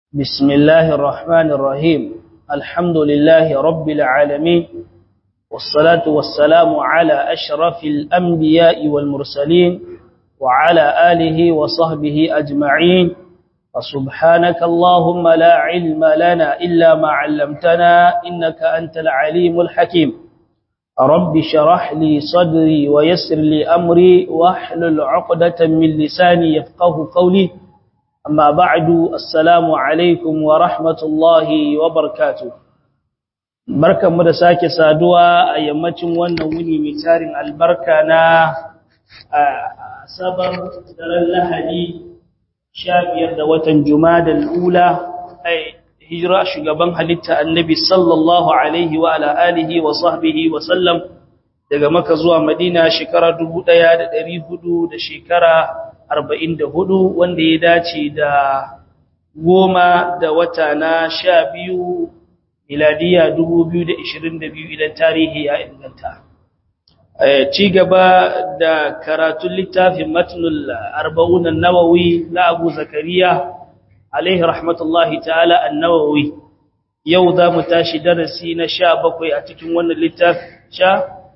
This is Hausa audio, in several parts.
بسم الله الرحمن الرحيم الحمد لله رب العالمين والصلاة والسلام على أشرف الأنبياء والمرسلين وعلى آله وصحبه أجمعين وسبحانك اللهم لا علم لنا إلا ما علمتنا إنك أنت العليم الحكيم رب شرح لي صدري ويسر لي أمري واحلل عقدة من لساني يفقه قولي أما بعد السلام عليكم ورحمة الله وبركاته barkan mu da sake saduwa a yammacin wannan wuni mai tarin albarka na sabar daren lahadi sha biyar da watan jumadal ula hijira shugaban halitta annabi sallallahu alaihi wa ala alihi wa sahbihi wa sallam daga maka zuwa madina shekara dubu ɗaya da ɗari hudu da shekara arba'in da hudu wanda ya dace da goma da wata na sha biyu miladiya dubu biyu da ishirin da biyu idan tarihi ya inganta ci gaba da karatun littafin matnul arba'unan nawawi na abu zakariya alaihi rahmatullahi ta'ala annawawi yau za mu tashi darasi na sha bakwai a cikin wannan littafin sha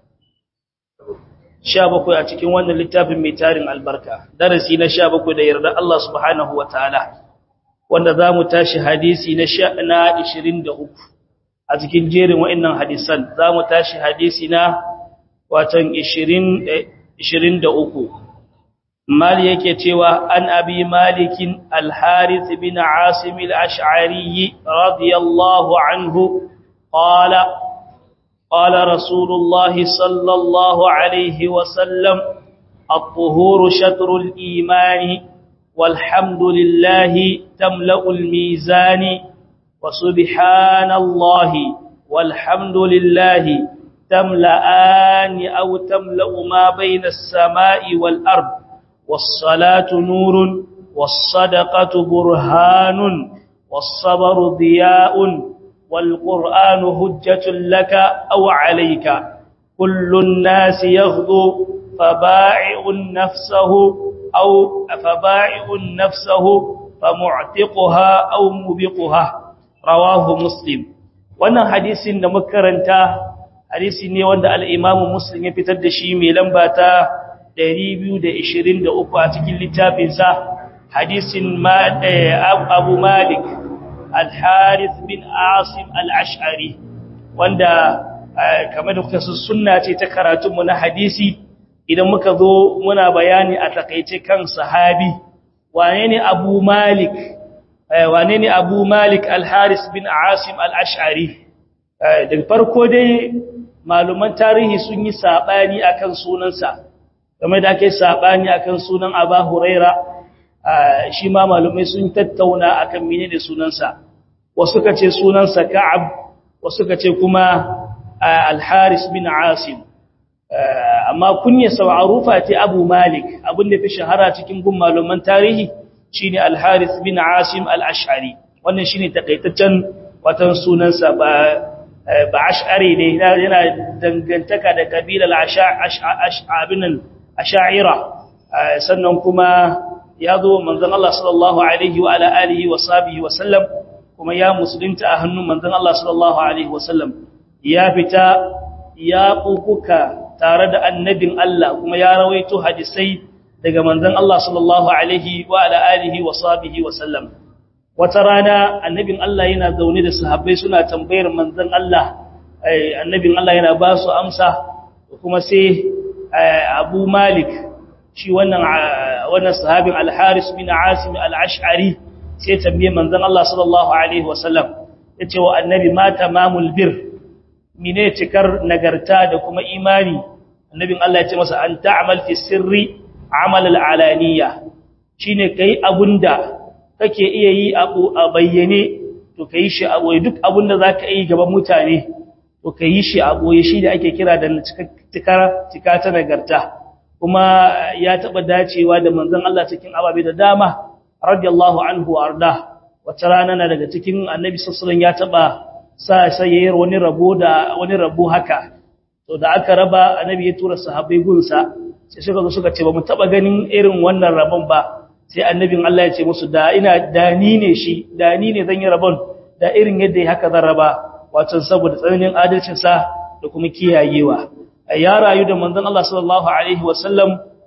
sha bakwai a cikin wannan littafin mai tarin albarka darasi na sha bakwai da yarda Allah subhanahu wa ta'ala wanda za mu tashi hadisi na sha na ishirin da uku a cikin jerin wa'innan hadisan za mu tashi hadisi na watan ishirin da uku mali yake cewa an abi malikin alharith bin asim al-ash'ari radiyallahu anhu qala قال رسول الله صلى الله عليه وسلم الطهور شطر الإيمان والحمد لله تملأ الميزان وسبحان الله والحمد لله تملأان أو تملأ ما بين السماء والأرض والصلاة نور والصدقة برهان والصبر ضياء والقرآن هجة لك أو عليك كل الناس يغضو فبائع نفسه أو فبائع نفسه فمعتقها أو مبقها رواه مسلم wannan hadisin da makaranta hadisi ne wanda al-Imam Muslim ya fitar da shi mai lamba ta 223 a cikin littafinsa hadisin Abu Malik al-Harith bin Asim al-Ash'ari wanda kamar da kuka sunna ce ta karatunmu na hadisi idan muka zo muna bayani a takaice kan sahabi wane ne Abu Malik wane ne Abu Malik al-Harith bin Asim al-Ash'ari daga farko dai maluman tarihi sun yi sabani akan sunansa kamar da ake sabani akan sunan Abu Huraira shi ma malumai sun tattauna akan menene sunansa wasu ka ce sunansa Ka'ab wasu ka ce kuma Al-Haris bin Asim amma kunyarsa ma'rufa ce Abu Malik abin da fi shahara cikin gun maluman tarihi shine Al-Haris bin Asim Al-Ash'ari wannan shine takaitaccen watan sunansa ba ba ash'ari ne yana dangantaka da kabilar ash'abinan ash'ira sannan kuma ya zo manzon Allah sallallahu alaihi wa ala alihi wa sahbihi wa sallam kuma ya musulunta a hannun manzon Allah sallallahu alaihi wa sallam ya fita ya kukuka tare da annabin Allah kuma ya rawaito hadisai daga manzon Allah sallallahu alaihi wa ala alihi wa sahbihi wa sallam wata rana annabin Allah yana zaune da sahabbai suna tambayar manzon Allah annabin Allah yana ba su amsa kuma sai Abu Malik shi wannan wannan sahabin Al-Haris bin Asim Al-Ash'ari sai tambaye manzon Allah sallallahu alaihi wasallam yace wa annabi ma tamamul bir mine cikar nagarta da kuma imani annabin Allah ya ce masa an ta'mal fi sirri amal al-alaniya shine kai abunda kake iya yi abu a bayyane to kai shi a boye duk abunda zaka yi gaban mutane to kai shi a boye shi da ake kira da cikar cika ta nagarta kuma ya taba dacewa da manzon Allah cikin ababe da dama radiyallahu anhu arda wata rana na daga cikin annabi sallallahu ya taba sa sayayyar wani rabo da wani rabo haka to da aka raba annabi ya tura sahabbai gunsa sai suka zo suka ce ba mu taba ganin irin wannan rabon ba sai annabin Allah ya ce musu da ina da ni ne shi da ni ne zan yi rabon da irin yadda ya haka zan raba wato saboda tsananin adalcin sa da kuma kiyayewa ya rayu da manzon Allah sallallahu alaihi wasallam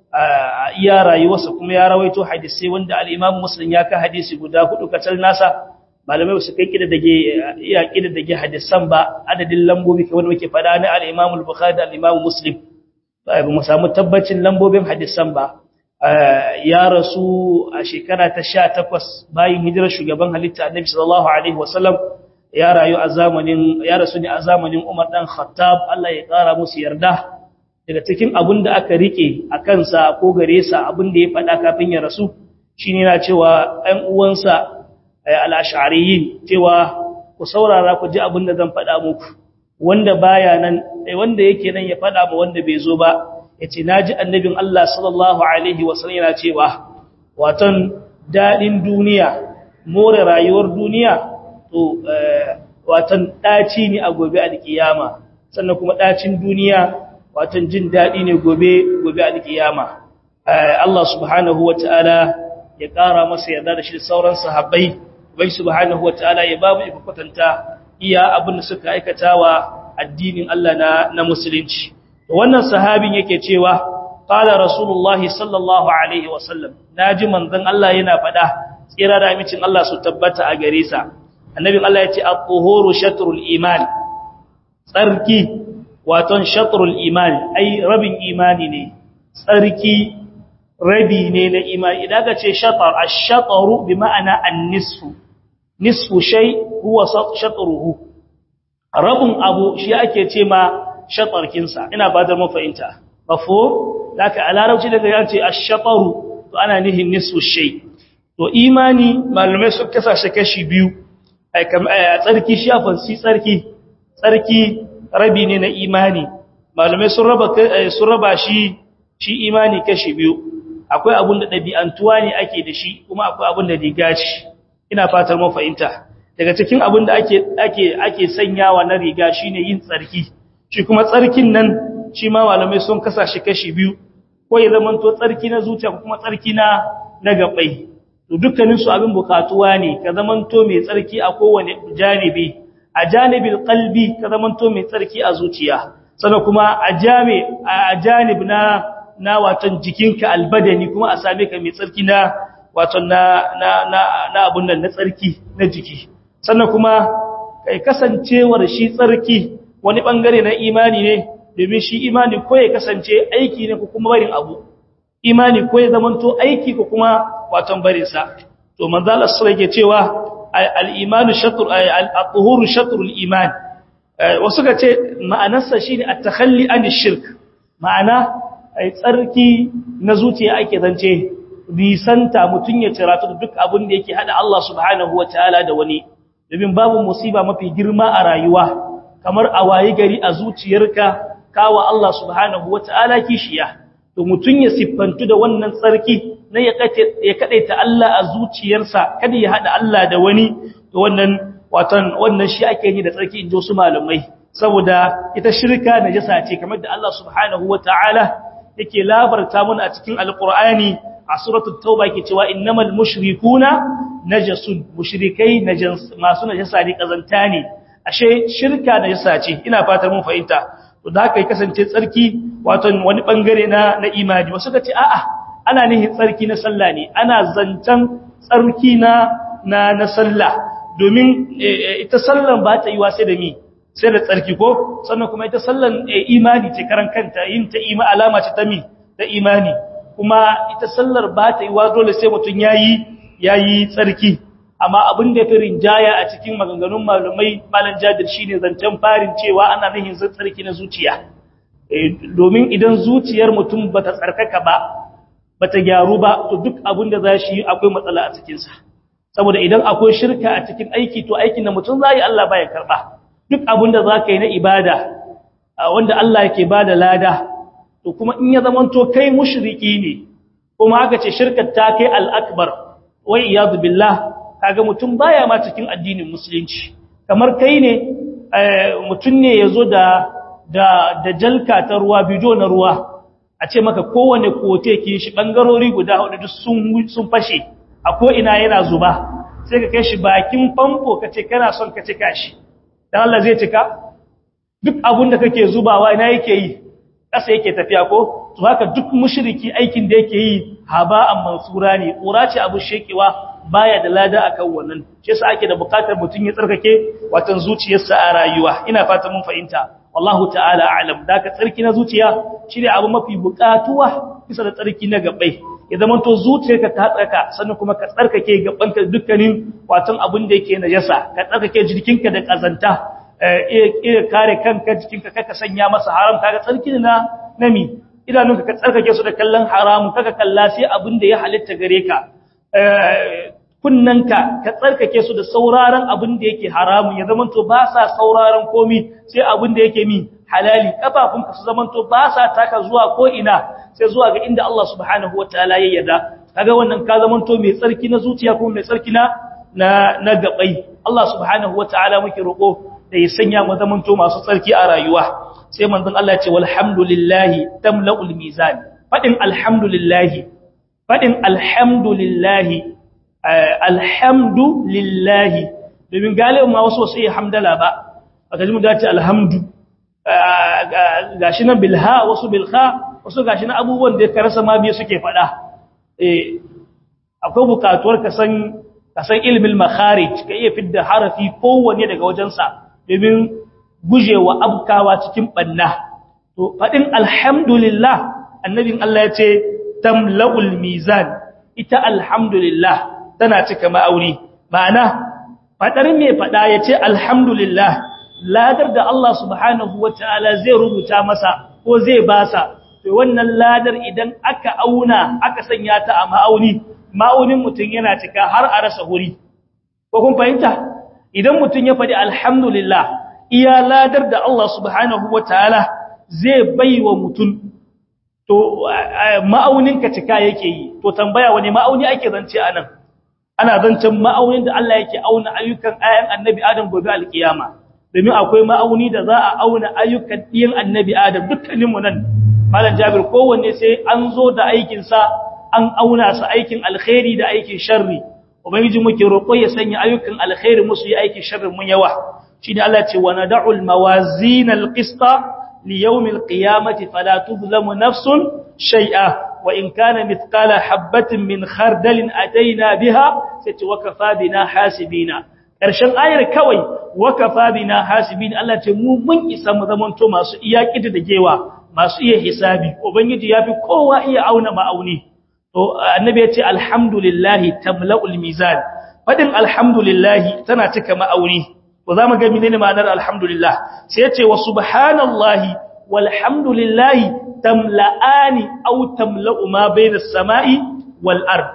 iya rayuwarsa kuma ya rawaito hadisi wanda al-Imam Muslim ya ka hadisi guda hudu kacal nasa malamai su kai kida dage iya kida dage hadisan ba adadin lambobi kai wanda muke fada na al-Imam al-Bukhari da al-Imam Muslim ba mu samu tabbacin lambobin hadisan ba ya rasu a shekara ta 18 bayan hijirar shugaban halitta Annabi sallallahu alaihi wasallam ya rayu a zamanin ya rasu ne a zamanin Umar dan Khattab Allah ya kara musu yarda daga cikin abin da aka rike a kansa ko gare sa abin da ya faɗa kafin ya rasu shine yana cewa ɗan uwansa al-ash'ariyin cewa ku saurara ku ji abin da zan faɗa muku wanda baya nan wanda yake nan ya faɗa ba wanda bai zo ba yace naji annabin Allah sallallahu alaihi wasallam yana cewa watan dadin duniya more rayuwar duniya to watan daci ne a gobe alkiyama sannan kuma dacin duniya watan jin dadi ne gobe gobe alkiyama Allah subhanahu wataala ya kara masa yarda da shi sauran sahabbai bai subhanahu wataala ya babu kwatanta iya abin da suka aikatawa addinin Allah na na musulunci wannan sahabin yake cewa qala rasulullahi sallallahu alaihi wasallam naji manzon Allah yana fada tsira da amincin Allah su tabbata a gare sa annabin Allah ya ce at-tuhuru shatrul iman tsarki waton shatrul iman ai rabin imani ne tsarki rabi ne na imani idan ka ce shatar ash-shatru bi ma'ana an-nisfu nisfu shay huwa shatruhu rabin abu shi ake ce ma shatarkin sa ina ba da mafahimta mafhum laka a larabci daga ya ce ash-shatru to ana nihin nisfu shay to imani malamai su kasashe kashi biyu a tsarki shafin si tsarki tsarki rabi ne na imani malamai sun raba sun raba shi shi imani kashi biyu akwai abun da dabi'antuwa ne ake da shi kuma akwai abun da riga ce ina fatar mun fahimta daga cikin abun da ake ake ake sanyawa na riga shine yin tsarki shi kuma tsarkin nan shi ma malamai sun kasashe kashi biyu ko ya zamanto tsarki na zuciya ko kuma tsarki na na gabai to dukkanin su abin bukatuwa ne ka zamanto mai tsarki a kowane janibi a janibil qalbi ka zamanto mai tsarki a zuciya sannan kuma a jami a janib na na watan jikinka albadani kuma a same ka mai tsarki na watan na na na, na abun nan na tsarki na jiki sannan kuma kai kasancewar shi tsarki wani bangare na imani ne domin shi imani ko ya kasance aiki ne ko kuma barin abu imani ko ya zamanto aiki ko kuma watan barin sa to manzo Allah sallallahu alaihi cewa al-imanu shatr al-tuhuru shatrul iman wasu ka ce ma'anarsa shine at-takhalli an shirk ma'ana ai tsarki na zuciya ake zance risanta mutun ya ciratu duk abin da yake hada Allah subhanahu wataala da wani domin babu musiba mafi girma a rayuwa kamar a wayi gari a zuciyarka kawa Allah subhanahu wataala kishiya to mutun ya siffantu da wannan tsarki na ya ya kadaita Allah a zuciyarsa kada ya hada Allah da wani to wannan watan wannan shi ake yi da tsarki injo su malamai saboda ita shirka najasa ce kamar da Allah subhanahu wataala yake labarta mun a cikin alqur'ani a suratul tauba yake cewa innamal mushrikuna najasun mushrikai najas masu najasa ne kazanta ne ashe shirka najasa ce ina fatar mun fahimta to da haka ya kasance tsarki wato wani bangare na na imani wasu kace a'a ana nihin tsarki na sallah ne ana zancan tsarki na na na sallah domin ita sallan ba ta yi wa sai da mi sai da tsarki ko sannan kuma ita sallan imani ce karan kanta yin ta ima alama ce ta mi ta imani kuma ita sallar ba ta yi wa dole sai mutum yayi yayi tsarki amma abin da fi rinjaya a cikin maganganun malumai malan jadir shine zancen farin cewa ana nihin tsarki na zuciya domin idan zuciyar mutum bata tsarkaka ba bata gyaru ba to duk abin da za shi akwai matsala a cikin sa saboda idan akwai shirka a cikin aiki to aikin da mutum zai Allah baya karba duk abin da zaka yi na ibada wanda Allah yake bada lada to kuma in ya zamanto kai mushriki ne kuma aka ce shirkar ta kai al-akbar wa iyad billah kaga mutum baya ma cikin addinin musulunci kamar kai ne mutum ne yazo da da da jalka ta ruwa bido na ruwa a a ce maka kowane kote ke shi bangarori guda hudu duk sun sun fashe a ko ina yana zuba sai ka kai shi bakin famfo ka ce kana son ka cika shi dan Allah zai cika duk abun da kake zubawa ina yake yi ƙasa yake tafiya ko to haka duk mushriki aikin da yake yi haba'an mansura ne ƙura ce abu shekewa baya da lada akan wannan shi yasa ake da bukatar mutun ya tsarkake watan zuciyarsa a rayuwa ina fata mun fahimta wallahu ta'ala a'lam da ka tsarki na zuciya shine abu mafi bukatuwa bisa da tsarki na gabai ya zama to zuciyarka ta tsarka sannan kuma ka tsarkake gabanka dukkanin watan abin da yake najasa ka tsarkake jikinka da kazanta iya kare kanka jikinka kaka sanya masa haram kaga tsarki na nami idanunka ka tsarkake su da kallon haramun kaka kalla sai abin da ya halitta gare ka kunnanka ka tsarkake su da sauraron abin da yake haramun ya zamanto ba sa sauraron komi sai abin da yake mi halali kafafunka su zamanto ba sa taka zuwa ko ina sai zuwa ga inda Allah subhanahu wataala ya yarda kaga wannan ka zamanto mai tsarki na zuciya kuma mai tsarki na na gabai Allah subhanahu wataala muke roko da ya sanya mu zamanto masu tsarki a rayuwa sai manzon Allah ya ce walhamdulillahi tamla'ul mizan fadin alhamdulillahi fadin alhamdulillahi alhamdulillahi domin galibin ma wasu wasu iya hamdala ba a gaji mu dace alhamdu gashi na bilha wasu bilha wasu gashi na abubuwan da ka rasa ma biye suke fada akwai bukatuwar ka san ilimin makharij ka iya fidda harafi kowanne daga wajensa domin gujewa abkawa cikin banna to fadin alhamdulillah annabin Allah ya ce tamla'ul mizan ita alhamdulillah tana cika ma'auni ma'ana fadar me fada ya ce alhamdulillah ladar da Allah subhanahu wataala zai rubuta masa ko zai basa to wannan ladar idan aka auna aka sanya ta a ma'auni ma'aunin mutum yana cika har a rasa huri ko kun fahimta idan mutum ya faɗi alhamdulillah iya ladar da Allah subhanahu wataala zai baiwa mutum to ma'aunin ka cika yake yi to tambaya wani ma'auni ake zance anan ana zancen ma'aunin da Allah yake auna ayyukan ayan annabi Adam gobe alkiyama domin akwai ma'auni da za a auna ayyukan ɗiyan annabi Adam dukkaninmu nan malam Jabir kowanne sai an zo da aikin sa an auna sa aikin alkhairi da aikin sharri ubangiji muke roƙo ya sanya ayyukan alkhairi musu yi aikin sharri mun yawa shine Allah ce wa nad'ul mawazin alqista li yawm alqiyamati fala tuzlamu nafsun shay'a wa in kana mithqala habatin min khardalin ataina biha sai wa kafa bina hasibina karshen ayar kawai wa kafa bina hasibin Allah ce mu mun isa mu zamanto masu iyaki da gewa masu iya hisabi ubangiji yafi kowa iya auna ma'auni to annabi ya ce alhamdulillahi tamla'ul mizan fadin alhamdulillahi tana cika ma'auni ko zamu ga menene ma'anar alhamdulillah sai ya ce wa subhanallahi walhamdulillahi tamla'ani aw tamla'u ma bayna as-sama'i wal ard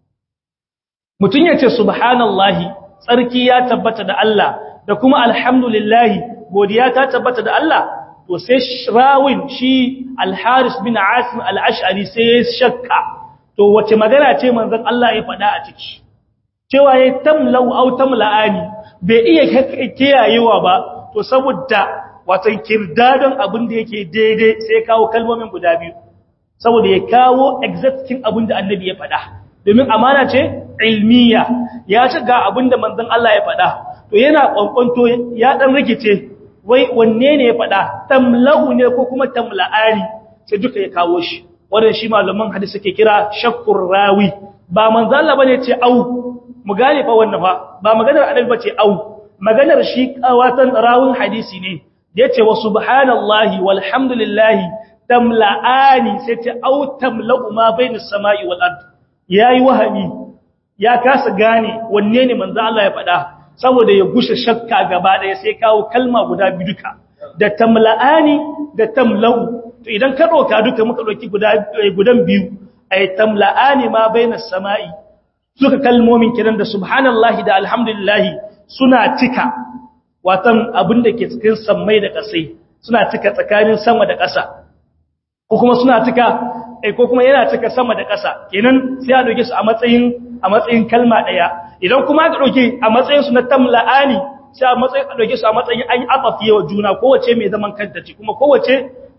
mutun ya ce subhanallahi tsarki ya tabbata da Allah da kuma alhamdulillahi godiya ta tabbata da Allah to sai rawin shi al-haris bin asim al-ash'ari sai shakka to wace magana ce manzon Allah ya faɗa a ciki cewa ya tamlau au tamla'ani bai iya kiyayewa ba to saboda watan kirdadan abin da yake daidai sai ya kawo kalmomin guda biyu saboda ya kawo exactin abin da annabi ya faɗa domin amana ce ilmiya ya ci ga abin da manzon Allah ya faɗa to yana kwankwanto ya dan rikice wai wanne ne ya faɗa tamlahu ne ko kuma tamla'ani sai duka ya kawo shi wannan shi malaman hadisi suke kira shakkur rawi ba manzo Allah bane ce au mu gane fa wannan fa ba maganar annabi bace au maganar shi kawatan rawun hadisi ne yace wa subhanallahi walhamdulillahi tamla'ani sai ce au tamla'u ma bainas sama'i wal ard yayi wahami ya kasa gane wanne ne manzo Allah ya faɗa saboda ya gushe shakka gaba daya sai kawo kalma guda biyu duka da tamla'ani da tamla'u to idan ka doka duka muka doki guda gudan biyu ay tamla'ani ma bainas sama'i suka kalmomin kiran da subhanallahi da alhamdulillahi suna cika watan abin da ke cikin sammai da ƙasai suna cika tsakanin sama da ƙasa ko kuma suna cika eh ko kuma yana cika sama da ƙasa kenan sai a doke su a matsayin a matsayin kalma daya idan kuma aka doke a matsayin su na tamla'ani sai a matsayin a doke su a matsayin an yi atafiye wa juna kowace mai zaman kanta ce kuma kowace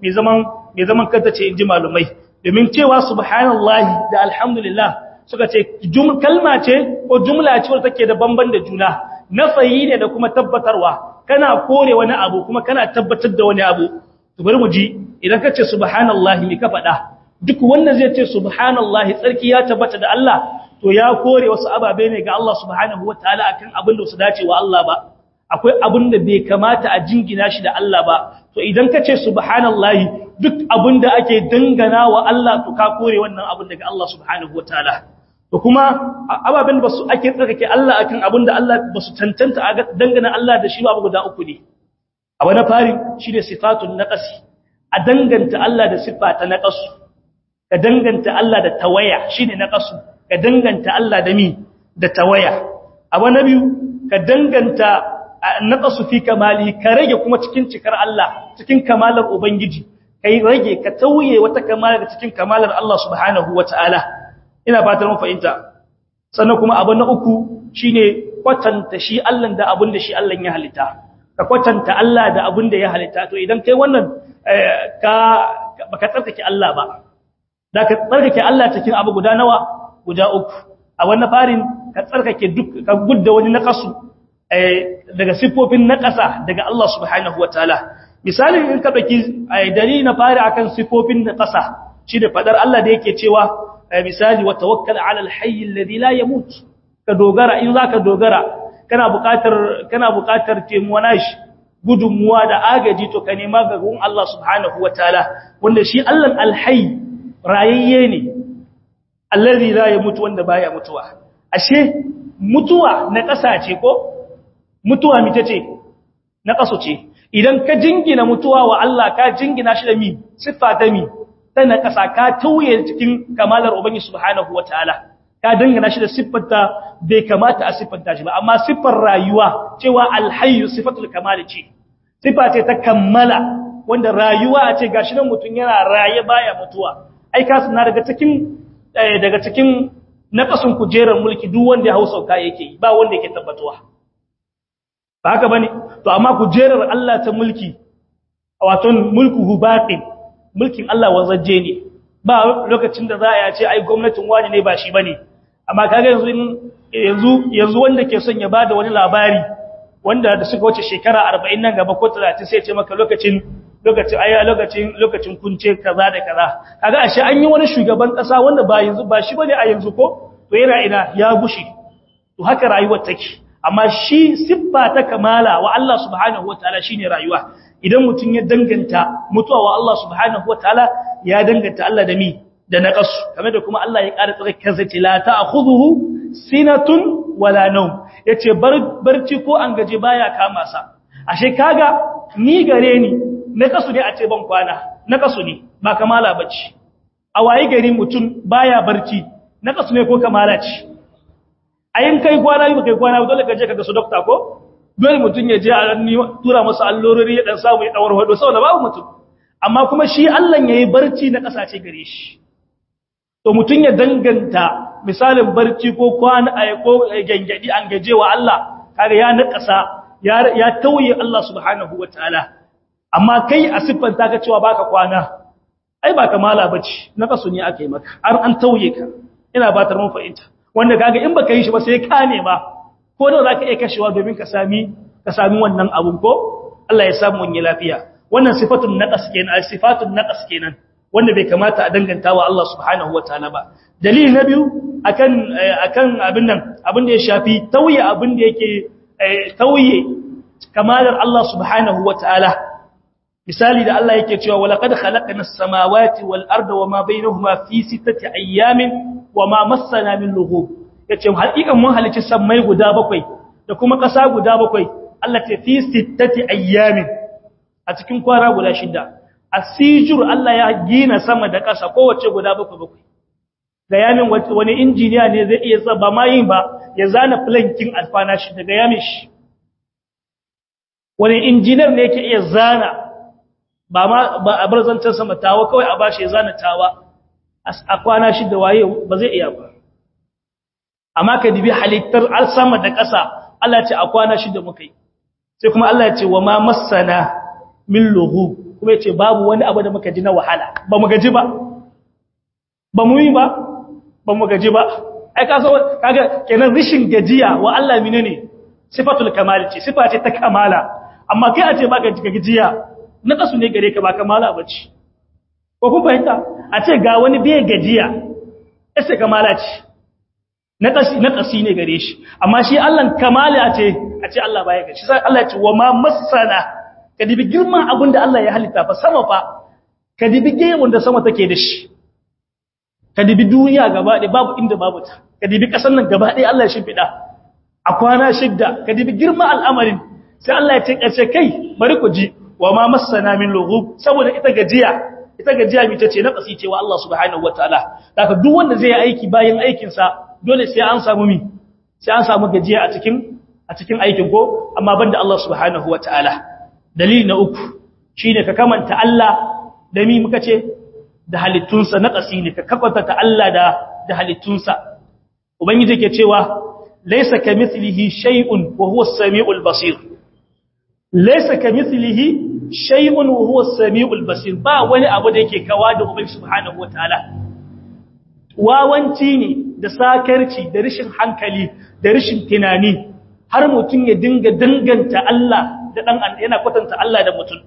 mai zaman mai zaman kanta ce inji malumai domin cewa subhanallahi da alhamdulillah suka ce kalma ce ko jumla ce wadda take da bamban da juna nafayi ne da kuma tabbatarwa kana kore wani abu kuma kana tabbatar da wani abu to bari mu ji idan ka ce subhanallahi me ka faɗa duk wanda zai ce subhanallahi tsarki ya tabbata da Allah to ya kore wasu ababe ne ga Allah subhanahu wataala akan abin da su dace wa Allah ba akwai abin da bai kamata a jingina shi da Allah ba to idan ka ce subhanallahi duk abin da ake dangana wa Allah to ka kore wannan abin daga Allah subhanahu wataala to kuma ababen da basu ake tsarkake Allah akan abin da Allah basu tantanta a dangana Allah da shi ba guda uku ne abu na fari shine sifatun naqasi a danganta Allah da siffa ta naqasu ka danganta Allah da tawaya shine naqasu ka danganta Allah da mi da tawaya abu na biyu ka danganta naqasu fi kamali ka rage kuma cikin cikar Allah cikin kamalar ubangiji kai rage ka tauye wata kamalar cikin kamalar Allah subhanahu wataala ina fatan mun fahimta sannan kuma abu na uku shine kwatanta shi Allah da abin da shi Allah ya halitta ka kwatanta Allah da abin da ya halitta to idan kai wannan ka baka tsarkake Allah ba da ka tsarkake Allah cikin abu guda nawa guda uku a wannan farin ka tsarkake duk ka gudda wani naqasu daga sifofin naqasa daga Allah subhanahu wataala misalin in ka dauki dalili na fari akan sifofin naqasa shi da fadar Allah da yake cewa misali wa tawakkal ala alhayy alladhi la yamut ka dogara in zaka dogara kana buƙatar kana buƙatar temuwa shi gudunmuwa da agaji to ka nema ga gun Allah subhanahu wataala wanda shi Allah alhayy rayayye ne alladhi la yamut wanda baya mutuwa ashe mutuwa na ƙasa ce ko mutuwa mita ce na ƙaso ce idan ka jingina mutuwa wa Allah ka jingina shi da mi siffa ta mi ta na ƙasa ka tauye cikin kamalar ubangi subhanahu wataala ka dangana shi da siffarta bai kamata a siffanta shi ba amma siffar rayuwa cewa alhayyu sifatul kamali ce siffa ce ta kammala wanda rayuwa a ce gashi nan mutum yana raye baya mutuwa ai ka suna daga cikin daga cikin naqasun kujerar mulki duk wanda ya hausa ka yake ba wanda yake tabbatuwa ba haka bane to amma kujerar Allah ta mulki wato mulkuhu batin mulkin Allah wanzaje ne ba lokacin da za a ce ai gwamnatin wani ne ba shi bane amma kaga yanzu yanzu yanzu wanda ke son ya bada wani labari wanda da suka wuce shekara 40 nan gaba ko 30 sai ya ce maka lokacin lokacin ai lokacin lokacin kunce kaza da kaza kaga ashe an yi wani shugaban kasa wanda ba yanzu ba shi bane a yanzu ko to yana ina ya gushi to haka rayuwar take amma shi siffa ta kamala wa Allah subhanahu wataala shine rayuwa idan mutun ya danganta mutuwa wa Allah subhanahu wataala ya danganta Allah da mi da naqasu kamar da kuma Allah ya ƙara tsare kansa ce la ta'khudhuhu sinatun wala nawm yace barci ko an gaje baya kama sa ashe kaga ni gare ni naqasu ne a ce ban kwana naqasu ne ba kamala bace a waye gari mutun baya barci naqasu ne ko kamala ce ayin kai kwana yi kai kwana dole ka je ka ga su dokta ko dole mutun ya je a ranni tura masa allurori ya dan samu ya dawar hado saboda babu mutum amma kuma shi Allah yayi barci na kasace gare shi to mutun ya danganta misalin barci ko kwana ay ko gangadi an gaje wa Allah kaga ya nakasa ya ya tauye Allah subhanahu wataala amma kai a siffanta ka cewa baka kwana ai ba kamala bace na kasu ne aka yi maka har an tauye ka ina batar mun fahimta wanda kaga in baka yi shi ba sai ka nema ko da zaka iya kashewa domin ka sami ka sami wannan abun ko Allah ya samu wani lafiya wannan sifatun naqas kenan sifatun naqas kenan wanda bai kamata a danganta wa Allah subhanahu wataala ba dalili na biyu akan akan abin nan abin da ya shafi tauye abin da yake tauye kamalar Allah subhanahu wataala misali da Allah yake cewa walaqad khalaqna as-samawati wal arda wama bainahuma fi sittati ayyamin wama massana min lughub yace hakikan mun halici sammai guda bakwai da kuma ƙasa guda bakwai Allah ce fi sittati ayyamin a cikin kwana guda shida asijur Allah ya gina sama da ƙasa kowace guda bakwai bakwai ga yamin wani injiniya ne zai iya zaba ma yin ba ya zana plankin alfana shi daga yamin shi wani injiniyar ne yake iya zana ba ma ba a barzantar sama tawa kawai a bashi ya zana tawa a kwana shi da waye ba zai iya ba amma ka dibi halittar al sama da ƙasa Allah ce a kwana shi da muka yi sai kuma Allah ce wa ma massana min lughub kuma yace babu wani abu da muka ji na wahala ba mu gaji ba ba mu yi ba ba mu gaji ba ai ka so kaga kenan rishin gajiya wa Allah menene sifatul kamal ce sifa ce ta kamala amma kai a ce baka gajiya na kasu ne gare ka ba kamala bace ko kun fahimta a ce ga wani bai gajiya sai kamala ce na kasi na kasi ne gare shi amma shi Allah kamala ce a ce Allah baya gaji sai Allah ya ce wa ma masana ka dibi girman abin da Allah ya halitta fa sama fa ka dibi gemun da sama take da shi ka dibi duniya gaba ɗaya babu inda babu ta ka dibi ƙasar nan gaba ɗaya Allah ya shimfiɗa a kwana shidda ka dibi girman al'amarin sai Allah ya ce ƙarshe kai bari ku ji wa ma masana min lughub saboda ita gajiya ita gajiya mi tace na kasi cewa Allah subhanahu wataala daga duk wanda zai yi aiki bayan aikin sa dole sai an samu mi sai an samu gajiya a cikin a cikin aikin ko amma banda Allah subhanahu wataala dalili na uku shine ka kamanta Allah da mi muka ce da halittunsa na ƙasi ne ka kakwata ta Allah da da halittunsa ubangiji ke cewa laysa kamithlihi shay'un wa huwa as-sami'ul basir laysa kamithlihi shay'un wa huwa as-sami'ul basir ba wani abu da yake kawa da ubangiji subhanahu wataala wawanci ne da sakarci da rishin hankali da rishin tunani har mutum ya dinga danganta Allah da dan yana kwatanta Allah da mutum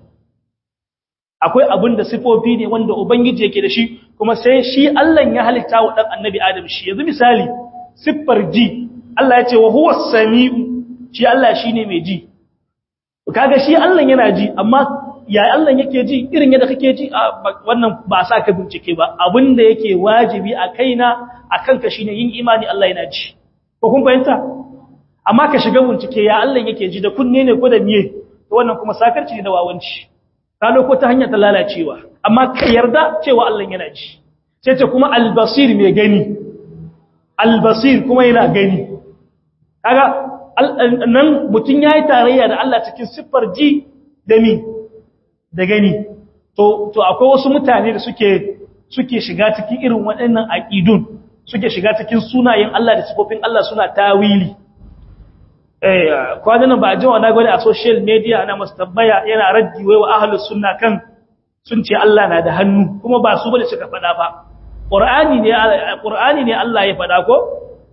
akwai abin da sifofi ne wanda ubangiji yake da shi kuma sai shi Allah ya halitta wa dan annabi Adam shi yanzu misali siffar ji Allah ya ce wa huwa samiu shi Allah shine mai ji kaga shi Allah yana ji amma ya Allah yake ji irin yadda kake ji wannan ba sa ka bincike ba abin da yake wajibi a kaina akan ka shine yin imani Allah yana ji ko kun fahimta amma ka shiga bincike ya Allah yake ji da kunne ne ko da miye to wannan kuma sakarci ne da wawanci ka ko ta hanyar ta lalacewa amma ka yarda cewa Allah yana ji sai ce kuma albasir mai gani albasir kuma yana gani kaga nan mutun yayi tarayya da Allah cikin siffar ji da mi da gani to to akwai wasu mutane da suke suke shiga cikin irin waɗannan aqidun suke shiga cikin sunayen Allah da sifofin Allah suna tawili eh kwanan ba a jiwa na gwada a social media ana masu tabbaya yana raddi wai wa ahlus sunna kan sun ce Allah na da hannu kuma ba su bane suka faɗa ba qur'ani ne qur'ani ne Allah ya faɗa ko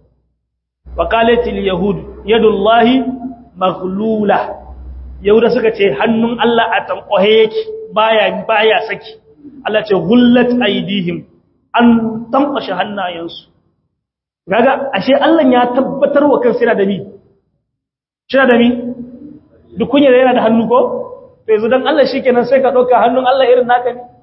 wa qalatil yahud yadullahi maghlula yahuda suka ce hannun Allah a tankwahe yake baya baya saki Allah ce gullat aidihim an tankwashe hannayensu kaga ashe Allah ya tabbatar wa kansa yana da ni Shina da mi? Duk kunya da yana da hannu ko? To yanzu don Allah shi kenan sai ka ɗauka hannun Allah irin naka ne?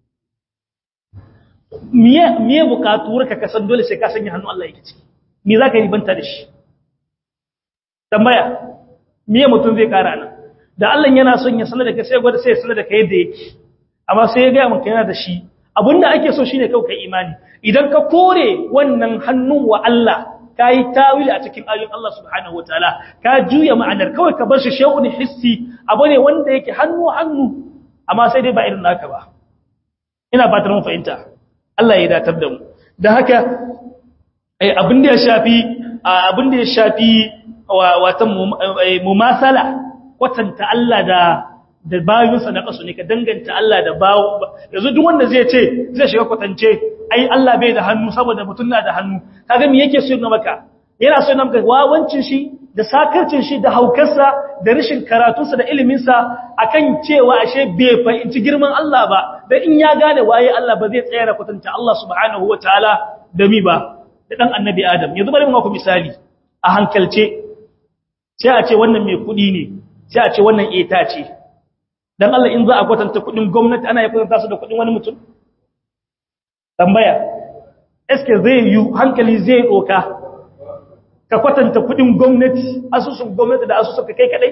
Miye bukatuwar ka kasan dole sai ka sanya hannun Allah yake ciki? Me za ka yi banta da shi? Tambaya, miye mutum zai ƙara nan? Da Allah yana son ya sanar da ka sai gwada sai ya sanar da ka yadda yake. Amma sai ya gaya maka yana da shi. Abin da ake so shi ne kawai ka imani. Idan ka kore wannan hannun wa Allah, ka yi tawili a cikin ayoyin Allah subhanahu wataala ka juya ma'anar kawai ka bar shi shay'un hissi abu ne wanda yake hannu hannu amma sai dai ba irin naka ba ina fatar mun fahimta Allah ya datar da mu dan haka ai abin da ya shafi abin da ya shafi watan mumasala kwatanta Allah da da bayinsa na kasu ne ka danganta Allah da bawo yanzu duk wanda zai ce zai shiga kwatance ai Allah bai da hannu saboda mutum na da hannu kaga me yake so maka yana so maka wawancin shi da sakarcin shi da haukarsa da rashin karatunsa da iliminsa akan cewa ashe bai fahimci girman Allah ba dan in ya gane waye Allah ba zai tsaya da kwatanta Allah subhanahu wataala da mi ba da dan annabi Adam yanzu bari mu ku misali a hankalce sai a ce wannan mai kudi ne sai a ce wannan eta ce dan Allah in za a kwatanta kudin gwamnati ana ya kwatanta su da kudin wani mutum tambaya eske zai yi hankali zai doka ka kwatanta kudin gwamnati asusun gwamnati da asusun kai kadai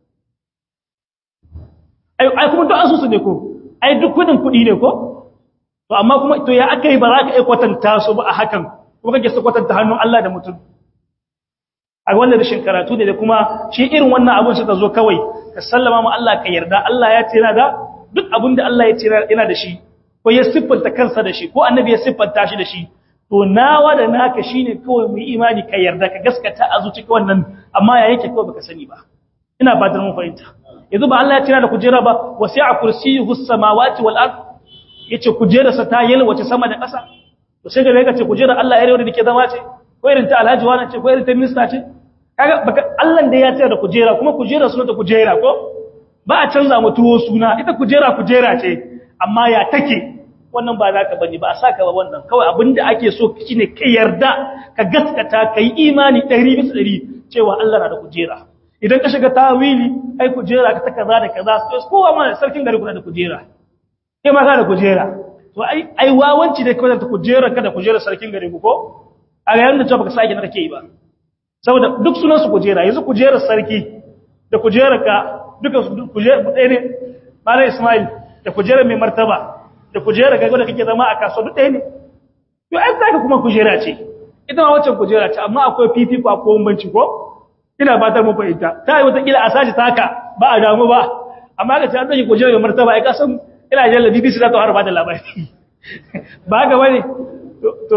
ai ai kuma duk asusu ne ko ai duk kudin kudi ne ko to amma kuma to ya akai ba za ka ai kwatanta su ba a hakan kuma kake su kwatanta hannun Allah da mutum a wannan rashin karatu ne da kuma shi irin wannan abun suka zo kawai ka sallama mu Allah ka yarda Allah ya tsira da duk abin da Allah ya tsira yana da shi ko ya siffanta kansa da shi ko annabi ya siffanta shi da shi to nawa da naka shine kawai mu imani ka yarda ka gaskata a zuci wannan amma ya yake kawai baka sani ba ina fatan mun fahimta yanzu ba Allah ya tira da kujera ba wasi'a kursiyuhu samawati wal ard yace kujerarsa ta yalwace sama da ƙasa to sai ga ce kujerar Allah ya rewa da ke zama ce ko irin ta alhaji wani ce ko irin ta minista ce kaga baka Allah da ya tira da kujera kuma kujerar suna ta kujera ko ba a canza mu tuwo suna ita kujera kujera ce amma ya take wannan ba za ka bane ba a saka ba wannan kawai abinda ake so shine ka yarda ka gaskata ka yi imani 100 bisa 100 cewa Allah na da kujera idan ka shiga tawili ai kujera ka ta kaza da kaza kowa ma sarkin gari kuna da kujera kai ma ka da kujera to ai ai wawanci da kawai ta kujera ka da kujera sarkin gari ku ko a ga yanda cewa baka sake na kake yi ba saboda duk sunan su kujera yanzu kujerar sarki da kujerar ka duka kujerar ɗaya ne Malam Ismail da kujerar mai martaba da kujerar kai da kake zama a kasuwa duk ɗaya ne to ai zaka kuma kujera ce ita ma wacce kujera ce amma akwai fifiko akwai bambanci ko ina fatar mu fahimta ta yi wata kila a sashi taka ba a damu ba amma ga ta dauki kujera mai martaba ai ka san ina jalla BBC za ta harba da labari ba ga bane to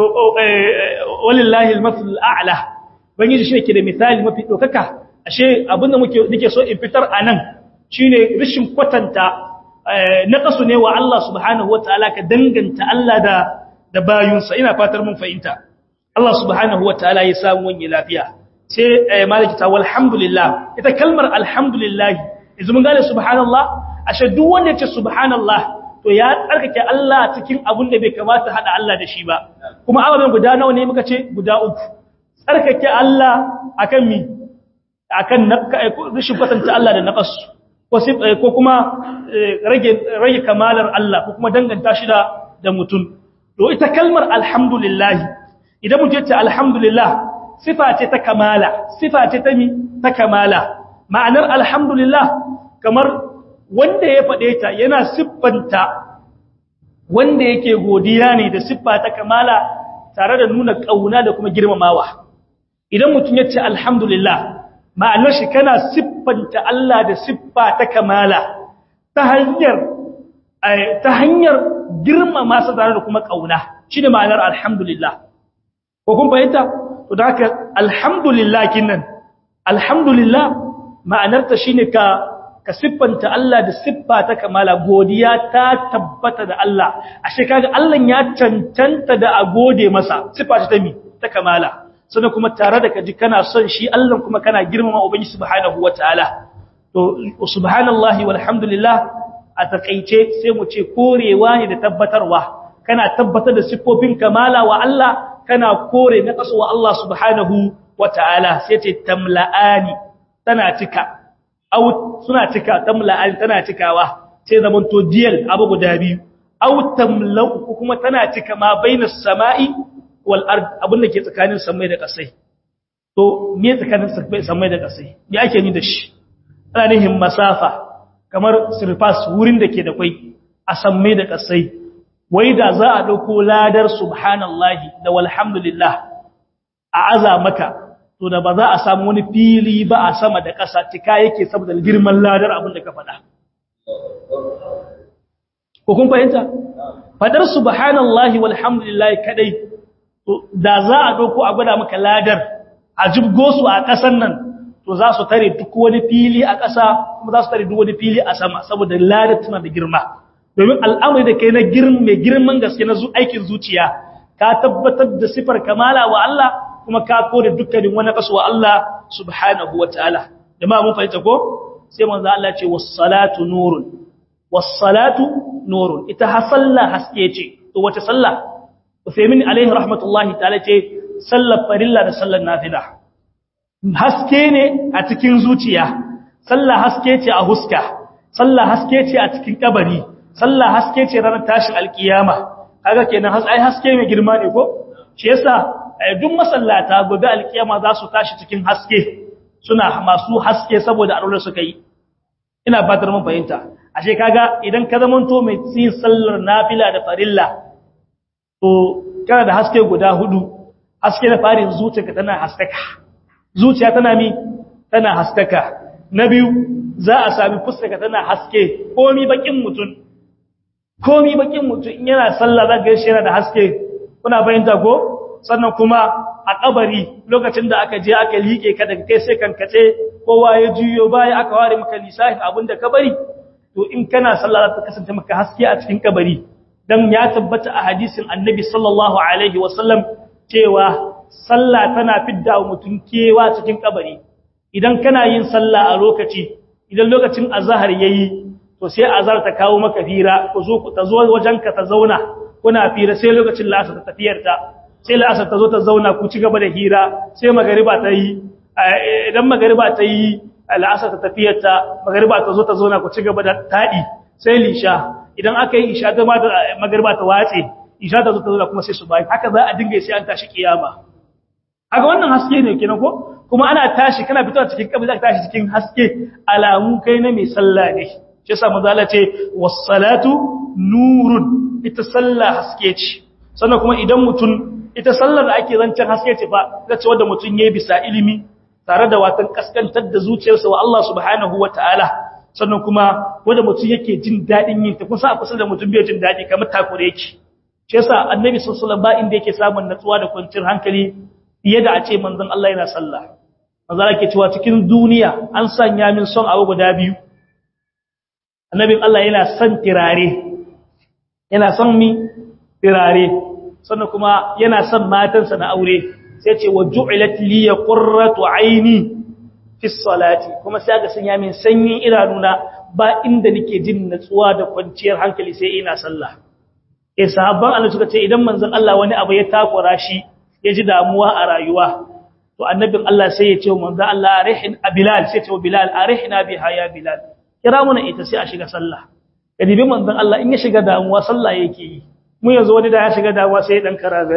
walillahi al-masl al-a'la bangiji shi ke da misali mafi dokaka ashe abinda muke nake so in fitar anan shine rishin kwatanta na kasu ne wa Allah subhanahu wataala ka danganta Allah da da bayunsa ina fatar mun fahimta Allah subhanahu wataala ya samu wani lafiya sai maliki ta walhamdulillah ita kalmar alhamdulillah yanzu mun gane subhanallah ashe duk wanda yace subhanallah to ya tsarkake Allah cikin abun da bai kamata hada Allah da shi ba kuma ababen guda nawa ne muka ce guda uku tsarkake Allah akan mi akan rashin kwatanta Allah da naqas ko kuma rage rage kamalar Allah ko kuma danganta shi da da mutum to ita kalmar alhamdulillah idan mutum ya ce alhamdulillah sifa ce ta kamala sifa ce ta mi ta kamala ma'anar alhamdulillah kamar wanda ya faɗe ta yana siffanta wanda yake godiya ne da siffa ta kamala tare da nuna ƙauna da kuma girmamawa idan mutum ya ce alhamdulillah ma'anar shi kana siffanta Allah da siffa ta kamala ta hanyar ta hanyar girmama sa tare da kuma ƙauna shi ne ma'anar alhamdulillah ko kun fahimta to da haka alhamdulillah kinnan alhamdulillah ma'anarta shine ka ka siffanta Allah da siffa ta kamala godiya ta tabbata da Allah ashe kaga Allah ya cancanta da a gode masa siffa ta mi ta kamala sannan kuma tare da kaji kana son shi Allah kuma kana girmama ubangiji subhanahu wataala to subhanallahi walhamdulillah a takeice sai mu ce korewa ne da tabbatarwa kana tabbatar da siffofin kamala wa Allah kana kore na kaso wa Allah subhanahu wataala sai ce tamla'ani tana cika au suna cika tamla'ani tana cikawa sai zaman to diyal abu guda biyu au tamla'u kuma tana cika ma bainas sama'i wal ard abin da ke tsakanin samai da kasai to me tsakanin samai da kasai me ake ni da shi ana nihin masafa kamar surface wurin da ke da kwai a samai da kasai wai da za a dauko ladar subhanallahi da walhamdulillah a aza maka to da ba za a samu wani fili ba a sama da ƙasa cika yake saboda girman ladar abin da ka faɗa ko kun fahimta fadar subhanallahi walhamdulillah kadai da za a dauko a gwada maka ladar a jibgo su a ƙasan nan to za su tare duk wani fili a ƙasa kuma za su tare duk wani fili a sama saboda ladar tana da girma domin al'amari da kai na mai girman gaske na aikin zuciya ka tabbatar da sifar kamala wa Allah kuma ka kore dukkanin wani kaso wa Allah subhanahu wa ta'ala jama'a mun fahimta ko sai manzo Allah ce was-salatu nurun was-salatu nurun ita ha sallah haske ce to wace sallah Uthaymeen alaihi rahmatullahi ta'ala ce sallar farilla da sallar nafila haske ne a cikin zuciya sallah haske ce a huska sallah haske ce a cikin kabari sallah haske ce ranar tashin alkiyama kaga kenan ai haske mai girma ne ko shi yasa duk masallata gobe alkiyama za su tashi cikin haske suna masu haske saboda aure suka yi ina fatar mun fahimta ashe kaga idan ka zamanto mai yin sallar nafila da farilla to kana da haske guda hudu haske na farin zuciyarka tana haskaka zuciya tana mi tana haskaka na biyu za a sami fuskarka tana haske komi bakin mutum komi bakin mutum in yana sallah za ga shi yana da haske kuna bayyanta ko sannan kuma a kabari lokacin da aka je aka liƙe ka daga kai sai kankace kowa ya juyo baya aka ware maka lisafin abin da ka bari to in kana sallah ta kasance maka haske a cikin kabari dan ya tabbata a hadisin annabi sallallahu alaihi wasallam cewa sallah tana fidda mutum kewa cikin kabari idan kana yin sallah a lokaci idan lokacin azhar yayi to sai azhar ta kawo maka fira ku zo ta zo wajenka ta zauna kuna fira sai lokacin la'asar ta tafiyar ta sai la'asar ta zo ta zauna ku ci gaba da hira sai magariba ta yi idan magariba ta yi la'asar ta tafiyar ta magariba ta zo ta zauna ku ci gaba da taɗi sai lisha idan aka yi isha ta magariba ta watse isha ta zo ta zauna kuma sai su bayi haka za a dinga sai an tashi kiyama haka wannan haske ne kenan ko kuma ana tashi kana fitowa cikin kabri za ka tashi cikin haske alamu kai na mai sallah ne shi yasa manzo Allah ce was-salatu nurun ita sallah haske ce sannan kuma idan mutum ita sallar da ake zancen haske ce fa zace wanda mutum yayi bisa ilimi tare da watan kaskantar da zuciyarsa wa Allah subhanahu wataala sannan kuma wanda mutum yake jin dadin yin ta kusa a kusa da mutum bai jin dadi kamar takure yake shi yasa annabi sallallahu alaihi wasallam ba inda yake samun natsuwa da kwanciyar hankali fiye da a ce manzon Allah yana sallah manzo Allah ke cewa cikin duniya an sanya min son abu guda biyu annabin Allah yana son tirare yana son mi tirare sannan kuma yana son matansa na aure sai ce wa ju'ilat li qurratu aini fi salati kuma sai ga sanya min sanyin idanuna ba inda nake jin natsuwa da kwanciyar hankali sai ina sallah eh sahabban Allah suka ce idan manzon Allah wani abu ya takura shi ya ji damuwa a rayuwa to annabin Allah sai ya ce wa manzon Allah arihin bilal sai ya ce wa bilal arihna biha ya bilal kira muna ita sai a shiga sallah kadibi manzon Allah in ya shiga damuwa sallah yake yi mu yanzu wani da ya shiga damuwa sai dan karabe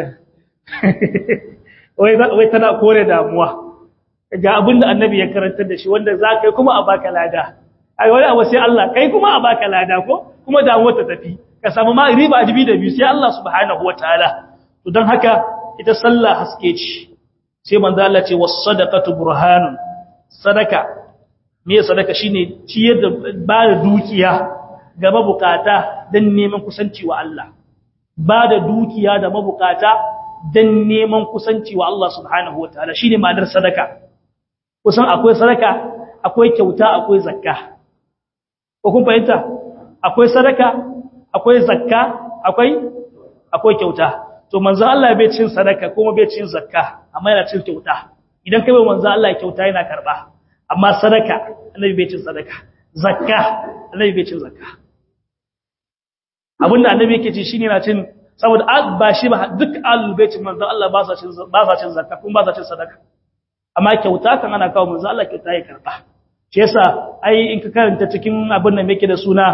wai wai tana kore damuwa ga abinda annabi ya karantar da shi wanda za kai kuma a baka lada ai wani abu sai Allah kai kuma a baka lada ko kuma damuwa ta tafi ka samu ma riba ajibi da biyu sai Allah subhanahu wataala to dan haka ita sallah haske ce sai manzo Allah ce was sadaqatu burhanun sadaka me sadaka shine ciyar da ba da dukiya ga mabukata dan neman kusanci wa Allah ba da dukiya da mabukata dan neman kusanci wa Allah subhanahu wataala shine ma'anar sadaka kusan akwai sadaka akwai kyauta akwai zakka ko kun fahimta akwai sadaka akwai zakka akwai akwai kyauta to manzo Allah bai cin sadaka kuma bai cin zakka amma yana cin kyauta idan kai bai manzo Allah kyauta yana karba amma sadaka annabi bai cin sadaka zakka annabi bai cin zakka abinda annabi yake ci shine na cin saboda ba shi ba duk ahlul bait manzo Allah ba sa cin ba sa cin zakka kuma ba sa cin sadaka amma kyauta kan ana kawo manzo Allah kyauta ya karba shi yasa ai in ka karanta cikin abin da yake da suna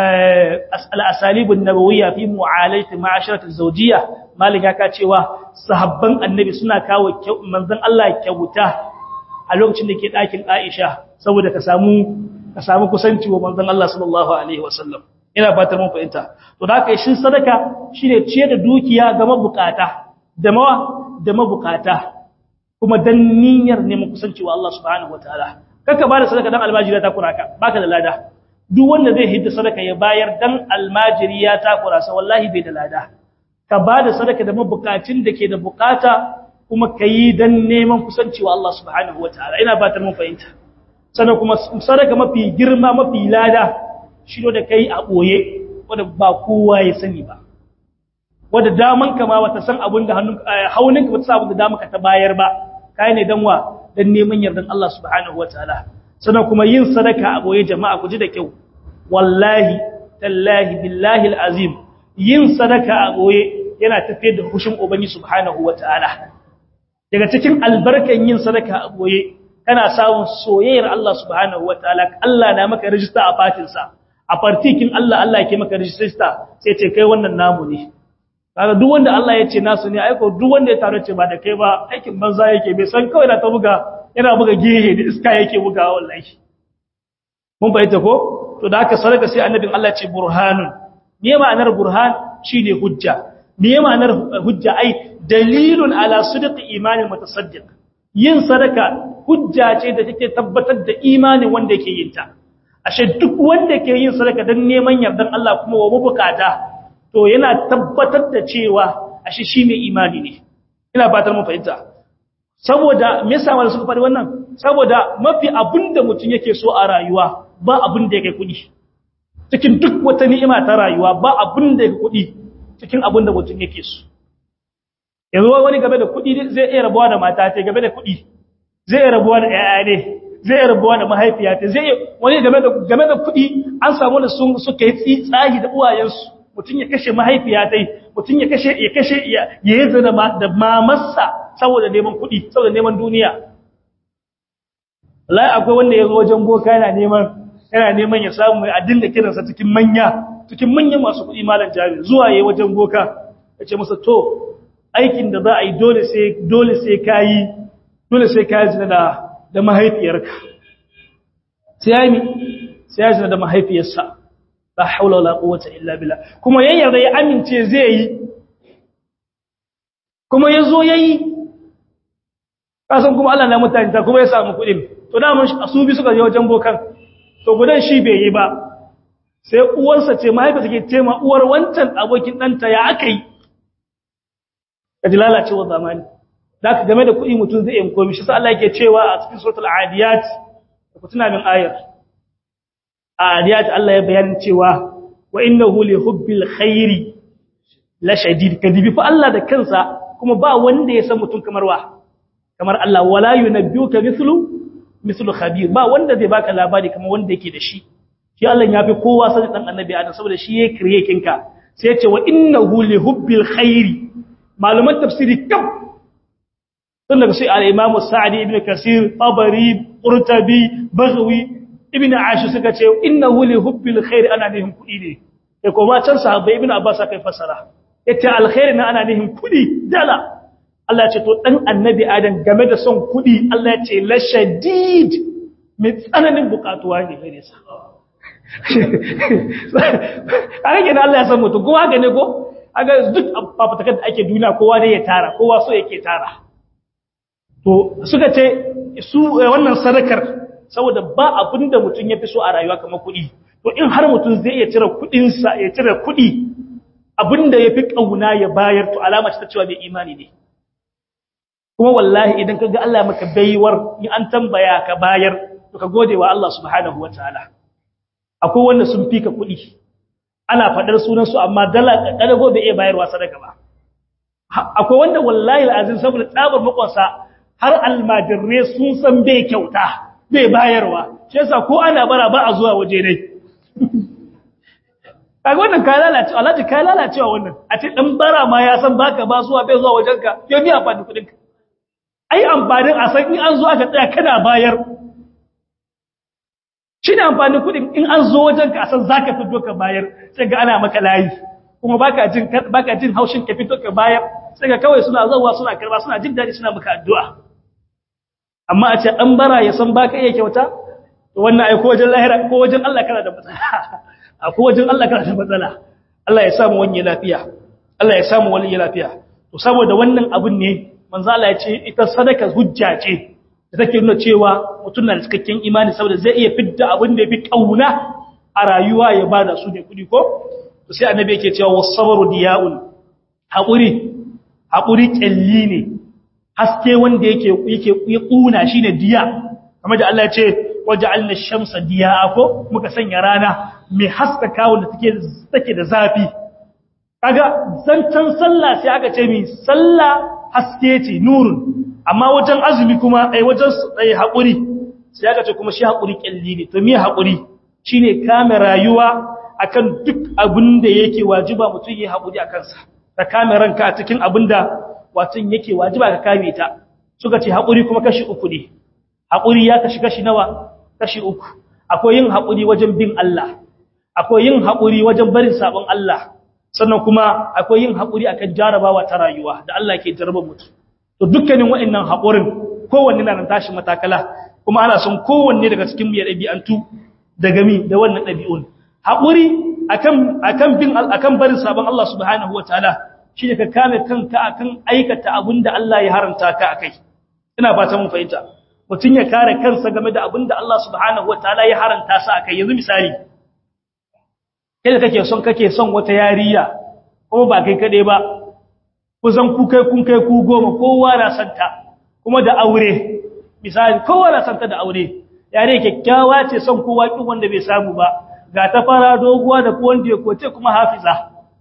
al-asalib an-nabawiyya fi mu'alayati ma'asharat az-zawjiyya malik ya ka cewa sahabban annabi suna kawo manzon Allah kyauta a lokacin da ke ɗakin Aisha saboda ka samu ka samu kusanci wa manzon Allah sallallahu alaihi wasallam ina fatar mun fahimta to da haka shi sadaka shine ciye da dukiya ga mabukata da mawa da mabukata kuma dan niyyar neman kusanci wa Allah subhanahu wataala kaka bada sadaka dan almajiri ta kuraka baka da lada duk wanda zai hidda sadaka ya bayar dan almajiri ya takura sa wallahi bai da lada ka bada sadaka da mabukacin da ke da bukata kuma kayi dan neman kusanci wa Allah subhanahu wataala ina fatar mun fahimta sannan kuma sadaka mafi girma mafi lada shi da kai a boye wanda ba kowa ya sani ba wanda daman ka ma wata san abin da hannun hauninka ba ta san abin da damanka ta bayar ba kai ne dan wa dan neman yardan Allah subhanahu wataala sannan kuma yin sadaka a boye jama'a ku ji da kyau wallahi tallahi billahi alazim yin sadaka a boye yana tafiyar da hushin ubangi subhanahu wataala daga cikin albarkan yin sadaka a boye kana samun soyayyar Allah subhanahu wataala Allah na maka rijista a fatinsa a partikin Allah Allah yake maka rijista sai ce kai wannan namu ne kaga duk wanda Allah ya ce nasu ne aiko duk wanda ya taro ce ba da kai ba aikin banza yake bai san kawai na ta buga yana buga gehe da iska yake buga wallahi mun bayyana ko to da haka sadaka sai annabin Allah ce burhanun me ma'anar burhan shine hujja me ma'anar hujja ai dalilun ala sidqi imanin mutasaddiq yin sadaka hujja ce da take tabbatar da imanin wanda yake yin ta ashe duk wanda ke yin sadaka dan neman yardan Allah kuma wa mabukata to yana tabbatar da cewa ashe shi mai imani ne ina fatar mun fahimta saboda me yasa wanda suka faɗi wannan saboda mafi abinda mutum yake so a rayuwa ba abin da yake kuɗi cikin duk wata ni'ima ta rayuwa ba abin da yake kuɗi cikin abin da mutum yake so yanzu wani game da kuɗi zai iya rabuwa da mata ce game da kuɗi zai iya rabuwa da ƴaƴa ne zai iya rabuwa da mahaifiya ce zai wani game da game da kuɗi an samu da sun suka yi tsahi da uwayensu mutum ya kashe mahaifiya tai mutum ya kashe ya kashe ya yi zina da mamarsa saboda neman kuɗi saboda neman duniya wallahi akwai wanda ya zo wajen boka yana neman yana neman ya samu mai addin da kiransa cikin manya cikin manyan masu kuɗi malam jami zuwa yayi wajen boka ya ce masa to aikin da za a yi dole sai dole sai kayi dole sai kayi zina da da mahaifiyarka sai ya yi sai ya zina da mahaifiyarsa la haula wala quwwata illa billah kuma yayin da ya amince zai yi kuma yazo yayi kasan kuma Allah na mutane ta kuma ya samu kuɗin to da mun su bi suka je wajen bokan to gudan shi bai yi ba sai uwarsa ce mahaifiyarsa ke ce ma uwar wancan abokin ɗanta ya aka yi kaji lalacewa zamani da ka game da kuɗi mutum zai yin komi shi sa Allah yake cewa a cikin suratul adiyat ku tuna min ayar a adiyat Allah ya bayanin cewa wa innahu li hubbil khairi la shadid kadibi fa Allah da kansa kuma ba wanda ya san mutum kamar wa kamar Allah wala yunabbiuka mithlu mithlu khabir ba wanda zai baka labari kamar wanda yake da shi shi Allah ya fi kowa sani dan annabi Adam saboda shi ya kriye kinka sai ya ce wa innahu li hubbil khairi maluman tafsiri kam tun daga sai al-Imam Sa'di ibn Kasir Tabari Qurtubi Baghawi ibn Ashur suka ce innahu li hubbil khair ana nihin kudi ne sai kuma can sahabbai ibn Abbas kai fasara yace alkhair na ana nihin kudi dala Allah ya ce to dan annabi Adam game da son kudi Allah ya ce la shadid mai tsananin bukatuwa ne gare sa kaga kenan Allah ya san mutum kowa ga ne ko aga duk fafatakar da ake duniya kowa ne ya tara kowa so yake tara to suka ce su wannan sadakar saboda ba abin da mutum ya fi so a rayuwa kamar kuɗi to in har mutum zai iya cire kuɗinsa ya cire kuɗi abin da ya fi ƙauna ya bayar to alama ce ta cewa bai imani ne kuma wallahi idan ka ga Allah maka baiwar in an tambaya ka bayar to ka gode wa Allah subhanahu wa ta'ala akwai wanda sun fi ka kuɗi ana faɗar sunansu amma dala ƙadago bai iya bayarwa sadaka ba akwai wanda wallahi al'azim saboda tsabar makonsa har almadirre sun san bai kyauta bai bayarwa shi yasa ko ana bara ba a zuwa waje dai kaga wannan ka lalace alhaji ka lalacewa wannan a ce dan bara ma ya san baka ba zuwa bai zuwa wajenka yau ni amfani kudin ka ai amfanin a san in an zo aka tsaya kana bayar shi ne amfanin kudin in an zo wajenka a san zaka fito ka bayar sai ga ana maka layi kuma baka jin baka jin haushin ka fito ka bayar sai ga kawai suna zuwa suna karba suna jin daɗi suna maka addu'a amma a ce ɗan bara ya san baka iya kyauta to wannan ai ko wajen lahira ko wajen Allah kana da matsala a ko wajen Allah kana da matsala Allah ya samu wani lafiya Allah ya samu wani lafiya to saboda wannan abun ne manzo Allah ya ce ita sadaka hujja ce da take nuna cewa mutum na da cikakken imani saboda zai iya fidda abin da yafi kauna a rayuwa ya bada su ne kudi ko to sai annabi yake cewa was-sabru diya'un haƙuri haƙuri ƙyalli ne haske wanda yake yake ya ƙuna shi ne diya kamar da Allah ya ce waje alna shamsa diya ko muka sanya rana mai haskaka wanda take da zafi kaga zancan sallah sai aka ce mi sallah haske ce nurun amma wajen azumi kuma ai wajen ai haƙuri sai aka ce kuma shi haƙuri ƙyalli ne to me haƙuri shine kame rayuwa akan duk abin da yake wajiba mutum yi haƙuri a kansa ka kame ranka a cikin abinda watan yake wajiba ka kame ta suka ce haƙuri kuma kashi uku ne haƙuri ya kashi kashi nawa kashi uku akwai yin haƙuri wajen bin Allah akwai yin haƙuri wajen barin sabon Allah sannan kuma akwai yin haƙuri akan jarabawa ta rayuwa da Allah ke jarabar mutum to dukkanin waɗannan haƙurin kowanne na nan tashi matakala kuma ana son kowanne daga cikin mu ya ɗabi'antu daga mi da wannan ɗabi'un haƙuri akan akan bin akan barin sabon Allah subhanahu wataala shine ka kame kanka akan aikata abinda Allah ya haranta ka akai ina fata mun fahimta mutun ya kare kansa game da abinda Allah subhanahu wataala ya haranta sa akai yanzu misali kai da kake son kake son wata yariya kuma ba kai kade ba kusan ku kai kun kai ku goma kowa na santa kuma da aure misali kowa na santa da aure yare kyakkyawa ce son kowa kin wanda bai samu ba ga ta fara doguwa da wanda ya koce kuma hafiza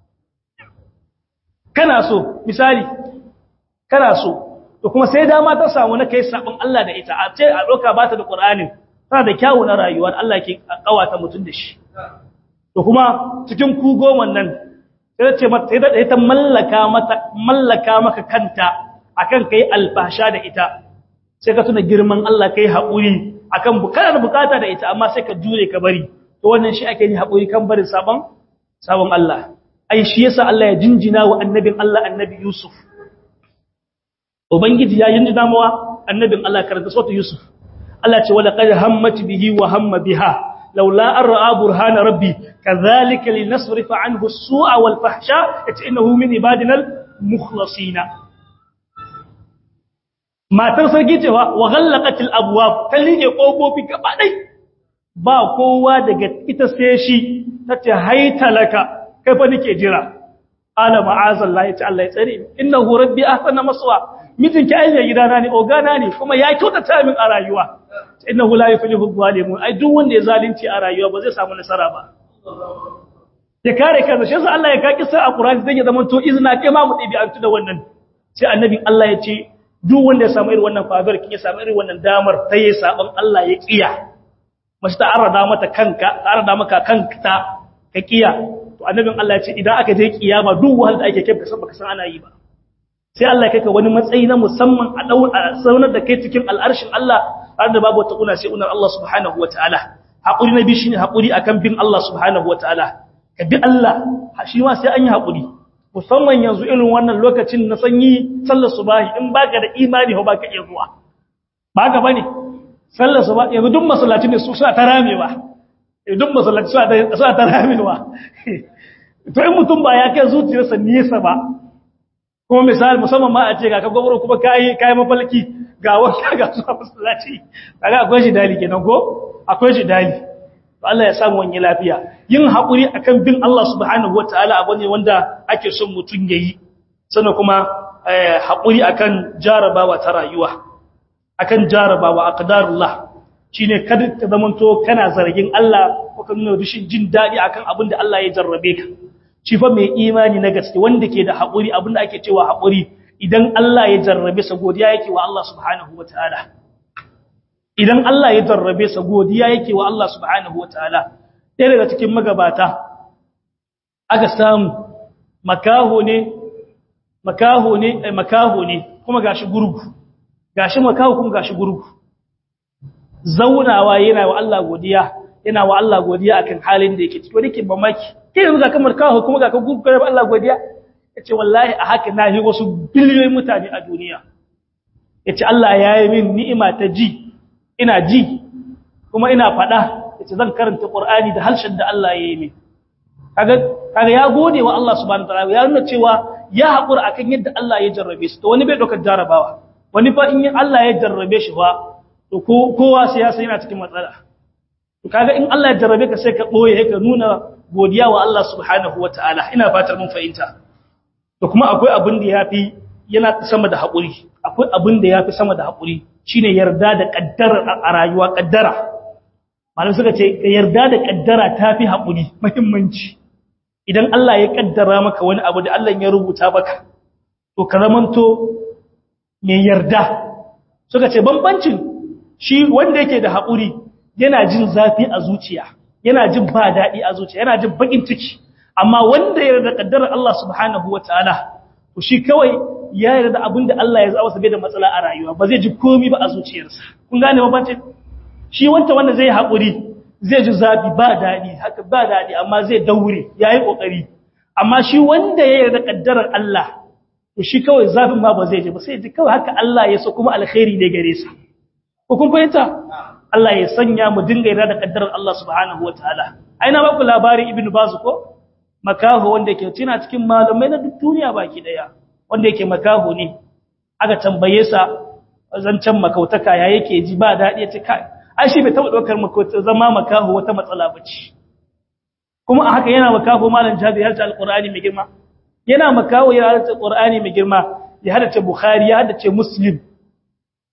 kana so misali kana so to kuma sai dama ta samu na kai sabon Allah da ita a ce a doka bata da Qur'anin tana da kyawu na rayuwar Allah ke kawata mutun da shi to kuma cikin ku goman nan sai ce mata sai da ita mallaka mata mallaka maka kanta akan kai alfasha da ita sai ka tuna girman Allah kai haƙuri akan bukatar bukata da ita amma sai ka jure ka bari to wannan shi ake yi haƙuri kan barin sabon sabon Allah ai shi yasa Allah ya jinjina wa annabin Allah annabi Yusuf ubangiji ya jinjina mawa annabin Allah karanta sautu Yusuf Allah ce wala qad hammat bihi wa hamma biha laula an ra'a burhana rabbi kadhalika linasrifa anhu as-su'a wal fahsha innahu min ibadina al-mukhlasina matar sarki cewa wa ghallaqatil abwab ta lige kofofi gaba dai ba kowa daga ita sai shi tace haitalaka kai fa nake jira ala ma'azallahi ta Allah ya tsare innahu rabbi ahsana maswa mijinki ai ne gidana ne ogana ne kuma ya kyautata min a rayuwa innahu la yuflihu zalimun ai duk wanda ya zalunci a rayuwa ba zai samu nasara ba ya kare kansa shi yasa Allah ya kaki sai a Qur'ani zai zama to izina kai ma mu dibi an da wannan sai annabi Allah ya ce duk wanda ya samu irin wannan fabar kin ya samu irin wannan damar ta yi sabon Allah ya kiya mace ta arada mata kanka ta arada maka kanka ka kiya to annabin Allah ya ce idan aka je kiyama duk wanda ake kai kasan baka san ana yi ba sai Allah ya kai ka wani matsayi na musamman a dau a saunar da kai cikin al'arshin Allah har da babu wata kuna sai unar Allah subhanahu wataala hakuri na bi shine hakuri akan bin Allah subhanahu wataala ka bi Allah shi ma sai an yi hakuri musamman yanzu irin wannan lokacin na sanyi sallar subahi in baka da imani ba baka iya zuwa baka bane sallar subahi yanzu duk masallaci ne su suna ta ramewa duk masallaci suna ta ramewa to in mutum ba ya kai zuciyarsa nesa ba kuma misali musamman ma a ce ga ka gwamnati kuma kai kai mafalki ga wanda ga zuwa masallaci kaga akwai shi dali kenan ko akwai shi dali Allah ya samu wani lafiya yin haƙuri akan bin Allah subhanahu wataala abu ne wanda ake son mutum yayi sannan kuma haƙuri akan jarabawa ta rayuwa akan jarabawa aqdarullah shine kada ka zamanto kana zargin Allah ko ka nuna rushin jin dadi akan abin da Allah ya jarrabe ka shi fa mai imani na gaske wanda ke da haƙuri abin da ake cewa haƙuri idan Allah ya jarrabe sa godiya yake wa Allah subhanahu wataala idan Allah ya jarrabe sa godiya yake wa Allah subhanahu wataala ɗaya daga cikin magabata aka samu makaho ne makaho ne eh, makaho ne kuma gashi gurgu gashi makaho kuma gashi gurgu zaunawa yana wa Allah godiya yana wa Allah godiya akan halin da yake ciki wani ke mamaki kai yanzu ga kamar kaho kuma ga ka gurgu ga Allah godiya yace wallahi a haka na yi wasu biliyoyin mutane a duniya yace Allah ya yi min ni'ima ta ji ina ji kuma ina faɗa yace zan karanta Qur'ani da harshen da Allah ya yi min kaga kaga ya gode wa Allah subhanahu wataala ya nuna cewa ya haƙura akan yadda Allah ya jarrabe su to wani bai dokar jarabawa wani fa in Allah ya jarrabe shi fa to kowa sai ya san yana cikin matsala to kaga in Allah ya jarrabe ka sai ka boye ka nuna godiya wa Allah subhanahu wataala ina fatar mun fahimta to kuma akwai abin da yafi yana sama da haƙuri akwai abin da yafi sama da haƙuri shine yarda da kaddara a rayuwa kaddara malam suka ce yarda da kaddara tafi haƙuri muhimmanci idan Allah ya kaddara maka wani abu da Allah ya rubuta maka to ka zamanto mai yarda suka ce bambancin shi wanda yake da haƙuri yana jin zafi a zuciya yana jin ba daɗi a zuciya yana jin baƙin ciki amma wanda ya yarda kaddarar Allah subhanahu wataala to shi kawai ya yarda abin da Allah ya zaba sabai da matsala a rayuwa ba zai ji komai ba a zuciyarsa kun gane bambancin shi wanda wanda zai haƙuri zai ji zafi ba daɗi haka ba daɗi amma zai daure ya yi ƙoƙari amma shi wanda ya yarda ƙaddarar Allah to shi kawai zafin ma ba zai ji ba sai ji kawai haka Allah ya so kuma alkhairi ne gare sa ko kun fahimta Allah ya sanya mu dinga yarda da ƙaddarar Allah subhanahu wataala ai na baku labarin ibnu baz ko makaho wanda yake tuna cikin malamai na duk duniya baki daya wanda yake makaho ne aka tambaye sa zancen makautaka ya yake ji ba daɗi ya ce kai ai shi bai taba daukar makota zama makaho wata matsala bace kuma a haka yana makaho malam jabir ya harta alqur'ani mai girma yana makaho ya harta alqur'ani mai girma ya harta bukhari ya harta muslim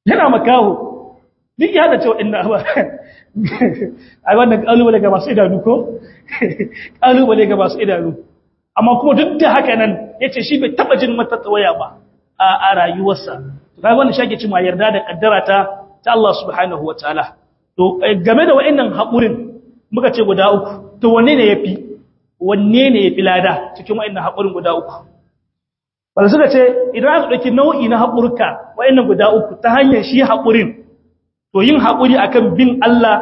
yana makaho duk ya da cewa inna ba ai wannan kalubale ga masu idanu ko kalubale ga masu idanu amma kuma duk da haka nan yace shi bai taba jin mata tsawaya ba a rayuwarsa to kai wannan shake cewa yarda da kaddara ta ta Allah subhanahu wataala to game da wayannan haƙurin muka ce guda uku to wanne ne yafi wanne ne yafi lada cikin wayannan haƙurin guda uku wanda suka ce idan aka dauki nau'i na haƙurka wayannan guda uku ta hanyar shi haƙurin to yin haƙuri akan bin Allah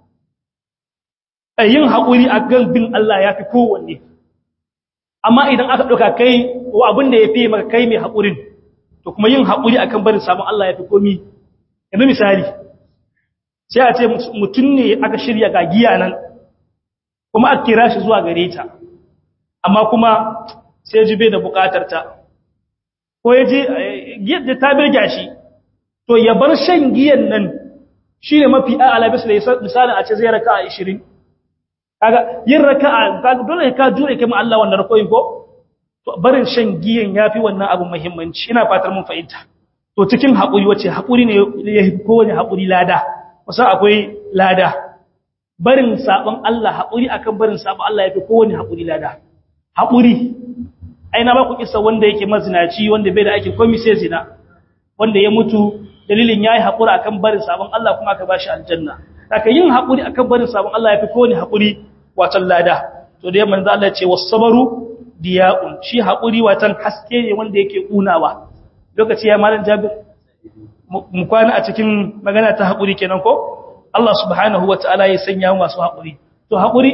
yin haƙuri akan bin Allah yafi kowanne amma idan aka dauka kai wa abin da yafi maka kai mai haƙurin to kuma yin haƙuri akan barin samun Allah yafi komi yanzu misali sai a ce mutum ne aka shirya ga giya nan kuma aka kira shi zuwa gare ta amma kuma sai ji bai da bukatar ta ko ya ji yadda ta birga shi to ya bar shan giyan nan shi ne mafi a alabis da misalin a ce zai raka a 20 kaga yin raka a dole ka jure kai ma Allah wannan rakoyin ko to barin shan giyan yafi wannan abu muhimmanci ina fatar mun fahimta to cikin haƙuri wace haƙuri ne ya kowane haƙuri lada wasu akwai lada barin sabon Allah haƙuri akan barin sabon Allah yafi kowane haƙuri lada haƙuri ai na ba ku kissa wanda yake mazinaci wanda bai da ake komai sai zina wanda ya mutu dalilin yayi haƙuri akan barin sabon Allah kuma aka bashi aljanna haka yin haƙuri akan barin sabon Allah yafi kowane haƙuri watan lada to da manzo Allah ya ce was-sabru diya'un shi haƙuri watan haske ne wanda yake kunawa lokaci ya malam Jabir mu kwana a cikin magana ta haƙuri kenan ko Allah subhanahu wata'ala ya sanya masu haƙuri to haƙuri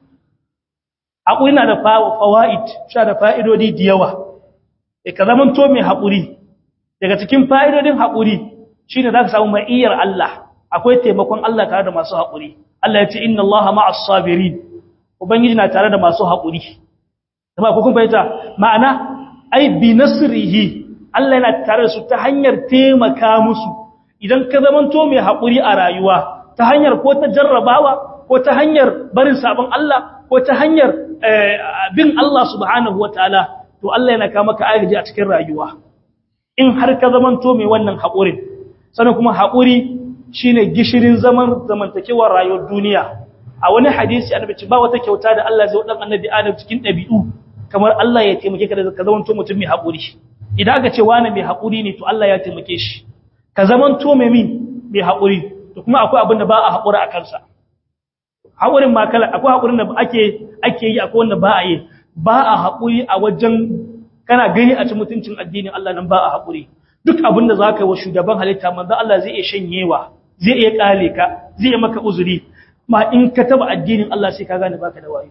haƙuri na da fawaid sha da fa'idodi da yawa e ka zaman to mai haƙuri daga cikin fa'idodin haƙuri shine zaka samu mai iyar Allah akwai taimakon Allah tare da masu haƙuri Allah ya ce inna Allaha ma'as sabirin ubangiji na tare da masu haƙuri kuma ku kun fahimta ma'ana ai bi nasrihi Allah yana tare da su ta hanyar taimaka musu idan ka zamanto mai haƙuri a rayuwa ta hanyar ko ta jarrabawa ko ta hanyar barin sabon Allah ko ta hanyar bin Allah subhanahu wataala to Allah yana kama ka agaji a cikin rayuwa in har ka zamanto mai wannan haƙurin sannan kuma haƙuri shine gishirin zaman zamantakewar rayuwar duniya a wani hadisi annabi ce ba wata kyauta da Allah zai wadan annabi Adam cikin ɗabi'u kamar Allah ya taimake ka da ka zamanto mutum mai haƙuri idan aka ce wani mai haƙuri ne to Allah ya taimake shi ka zaman to mai min mai haƙuri to kuma akwai abin da ba a haƙura a kansa haƙurin ma kala akwai haƙurin da ake ake yi akwai wanda ba a yi ba a haƙuri a wajen kana gani a ci mutuncin addinin Allah nan ba a haƙuri duk abin da zaka yi wa shugaban halitta manzo Allah zai iya shanyewa zai iya kale ka zai iya maka uzuri ma in ka taba addinin Allah sai ka gane baka da wayo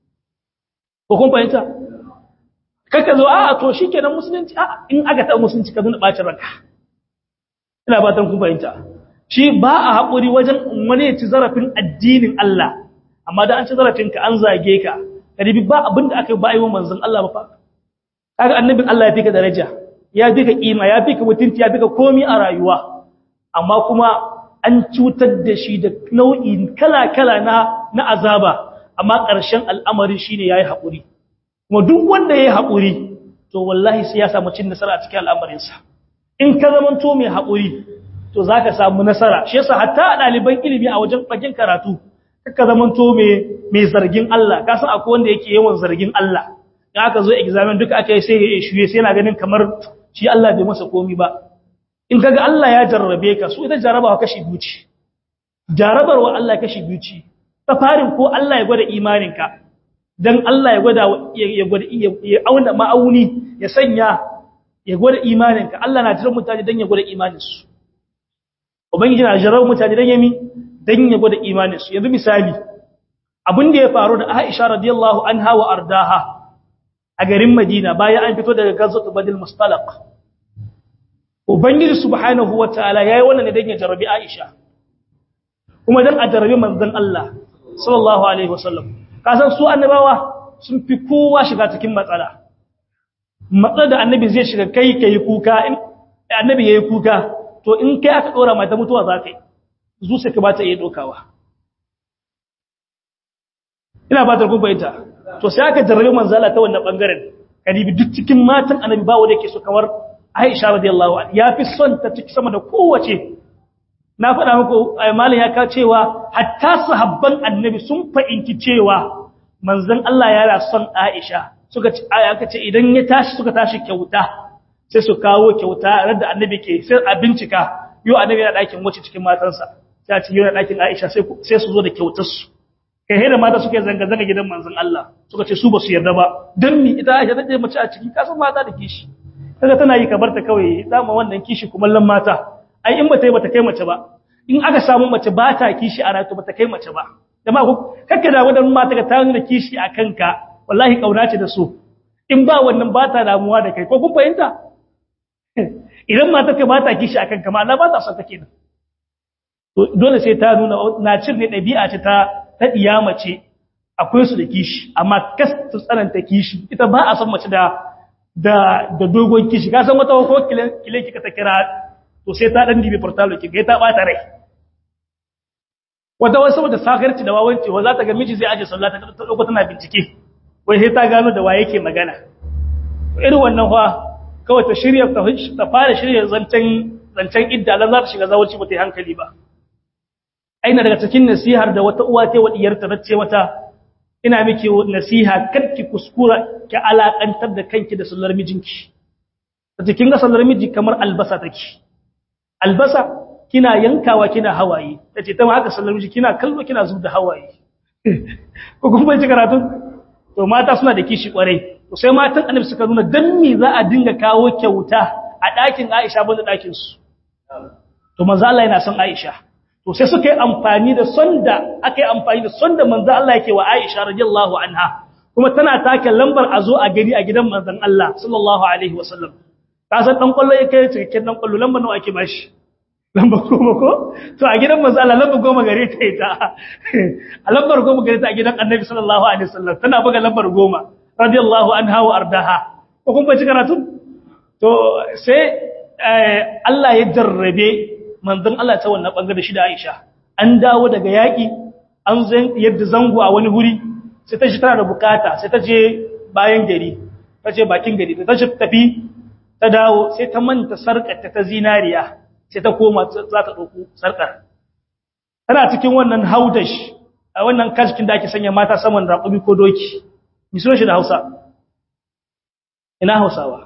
ko kun fahimta kaka zo a to shikenan musulunci a in aka taɓa musulunci ka zuna bacin ranka ina ba kun fahimta shi ba a haƙuri wajen wani ya ci zarafin addinin Allah amma da an ci zarafin ka an zage ka kadibi ba abinda aka yi ba yi wa manzon Allah ba fa kaga annabin Allah ya fi ka daraja ya fi ka kima ya fi ka mutunci ya fi ka komi a rayuwa amma kuma an cutar da shi da nau'i kala-kala na na azaba amma ƙarshen al'amarin shine yayi haƙuri kuma duk wanda yayi haƙuri to wallahi sai ya samu cin nasara a cikin al'amarinsa in ka zamanto mai haƙuri to zaka samu nasara shi yasa hatta ɗaliban ilimi a wajen bakin karatu kaka zamanto mai mai zargin Allah ka san akwai wanda yake yawan zargin Allah in aka zo examen duka aka yi sai ya shuye sai yana ganin kamar shi Allah bai masa komi ba in kaga Allah ya jarrabe ka su ita jarrabawa kashi biyu ce jarrabarwa Allah kashi biyu ce ta farin ko Allah ya gwada imaninka dan Allah ya gwada ya gwada ya auna ma'auni ya sanya ya gwada imaninka Allah na jiran mutane dan ya gwada imaninsu ubangiji na jiran mutane dan yami dan ya gwada imaninsu yanzu misali abin da ya faru da Aisha radiyallahu anha wa ardaha a garin Madina bayan an fito daga Ghazwat Badr Mustalaq ubangiji subhanahu wataala yayi wannan ne dan ya jarabi Aisha kuma dan a jarabi manzon Allah sallallahu alaihi wasallam kasan su annabawa sun fi kowa shiga cikin matsala matsalar da annabi zai shiga kai kai kuka in annabi yayi kuka to in kai aka dora mata mutuwa za ka yi zuciya ka ba ta iya dokawa ina ba ta kun bayyana to sai aka jarrabe manzala ta wannan bangaren kadibi duk cikin matan annabi ba wanda yake so kamar Aisha radiyallahu anha yafi son ta ciki sama da kowace na faɗa muku malam ya ka cewa hatta sahabban annabi sun fa'inci cewa manzon Allah yana son Aisha suka ci aka ce idan ya tashi suka tashi kyauta sai su kawo kyauta da annabi ke sai a bincika yau annabi yana ɗakin wace cikin matansa sai a ce yana ɗakin Aisha sai su zo da kyautar su kai da mata suke zanga zanga gidan manzon Allah suka ce su ba su yarda ba dan mi ita Aisha take mace a ciki kasan mata da kishi kaga tana yi kabar ta kawai dama wannan kishi kuma lan mata ai in bata yi bata kai mace ba in aka samu mace ba ta kishi a rayuwa bata kai mace ba jama'a ku kakka da wadannan mata ka ta nuna kishi a kanka wallahi kauna ce da su in ba wannan ba ta damuwa da kai ko kun fahimta idan mata ka ba ta kishi a kanka ma Allah ba ta son take nan to dole sai ta nuna na cin ne dabi'a ce ta ta diya mace akwai su da kishi amma kas su tsananta kishi ita ba a son mace da da da dogon kishi ka san wata ko kile kile kika ta kira to sai ta dan dibi portalo ki ga ta bata rai wata wasu saboda sakarci da wawanci wa za ta ga miji zai aje sallah ta dauko tana bincike wai sai ta gano da waye yake magana irin wannan fa kawai ta shirya ta fara shirya zancen zancen idda lan za ta shiga zawarci ba ta yi hankali ba aina daga cikin nasihar da wata uwa ta wadiyarta ta ce wata ina miki nasiha karki kuskura ki alakantar da kanki da sallar mijinki ta kin ga sallar miji kamar albasa take albasa kina yankawa kina hawaye tace ta ma haka sallar miji kina kallo kina zub da hawaye ko kuma bai ci karatu to mata suna da kishi kwarai to sai matan annabi suka nuna dan me za a dinga kawo kyauta a ɗakin Aisha banda ɗakin su to manzo Allah yana son Aisha to sai suka yi amfani da sonda aka yi amfani da sonda manzo Allah yake wa Aisha radiyallahu anha kuma tana take lambar a zo a gani a gidan manzon Allah sallallahu alaihi wasallam ka san dan kwallo yake cikakken dan kwallo lambar nawa ake bashi lambar goma ko to a gidan manzo Allah lambar goma gare ta ita a lambar goma gare ta a gidan Annabi sallallahu alaihi wasallam tana buga lambar goma radiyallahu anha wa ardaha ko kun bai karatu to sai Allah ya jarrabe manzon Allah ta wannan bangare shi da Aisha an dawo daga yaki an zan yadda zango a wani huri sai ta shi tana da bukata sai ta je bayan gari ta je bakin gari ta shi tafi ta dawo sai ta manta sarkar ta zinariya sai ta koma za ta dauko sarkar tana cikin wannan haudash a wannan kaskin da ake sanya mata saman raƙumi ko doki mi sunan shi da Hausa ina Hausawa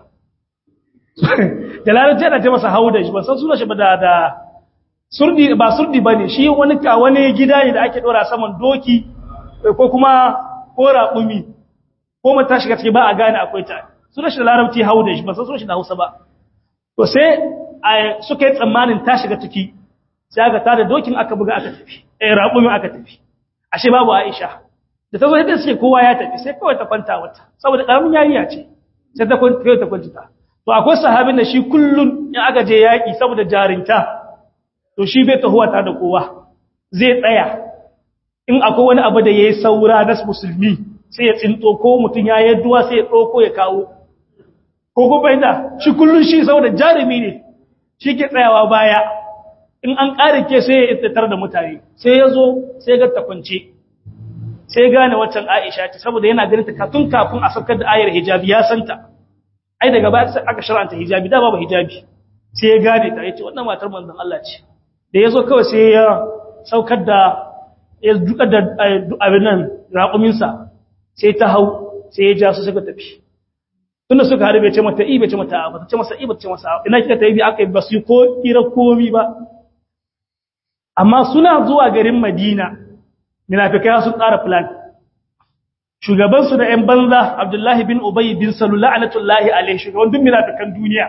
da larabci ana ce masa haudash ban san sunan shi ba da da surdi ba surdi bane shi wani ka wani gida ne da ake dora saman doki ko kuma ko raƙumi ko mata shiga ciki ba a gane akwai ta sunan shi da larabci haudash ban san sunan shi da Hausa ba to sai suka yi tsammanin ta shiga ciki sai aka tada dokin aka buga aka tafi eh raƙumin aka tafi ashe babu Aisha da ta zo yadda suke kowa ya tafi sai kawai ta kwanta wata saboda karamin yariya ce sai ta kwanta ta kwanta to akwai sahabin da shi kullun in aka je yaki saboda jarinta to shi bai tahuwa ta da kowa zai tsaya in akwai wani abu da yayi saura na musulmi sai ya tsinto ko mutun ya yadduwa sai ya dauko ya kawo ko ko bai da shi kullun shi saboda jarumi ne shi ke tsayawa baya in an ƙare ke sai ya ittatar da mutane sai ya zo sai ga ta kwance sai gane waccan Aisha ce saboda yana ganin ta tun kafin a saukar da ayar hijabi ya santa ai daga baya sai aka shar'anta hijabi da babu hijabi sai ya gane ta yace wannan matar manzon Allah ce da yazo kawai sai ya saukar da ya duka da abin nan raƙumin sa sai ta hau sai ya ja su suka tafi tunda suka harbe ce mata ibe ce mata ba ta ce masa ibe ce masa ina kika ta yi aka yi basu ko kira komi ba amma suna zuwa garin Madina munafikai sun tsara plan shugaban su da ƴan banza Abdullahi bin Ubay bin Salul la'natullahi alaihi shugaban duk munafikan duniya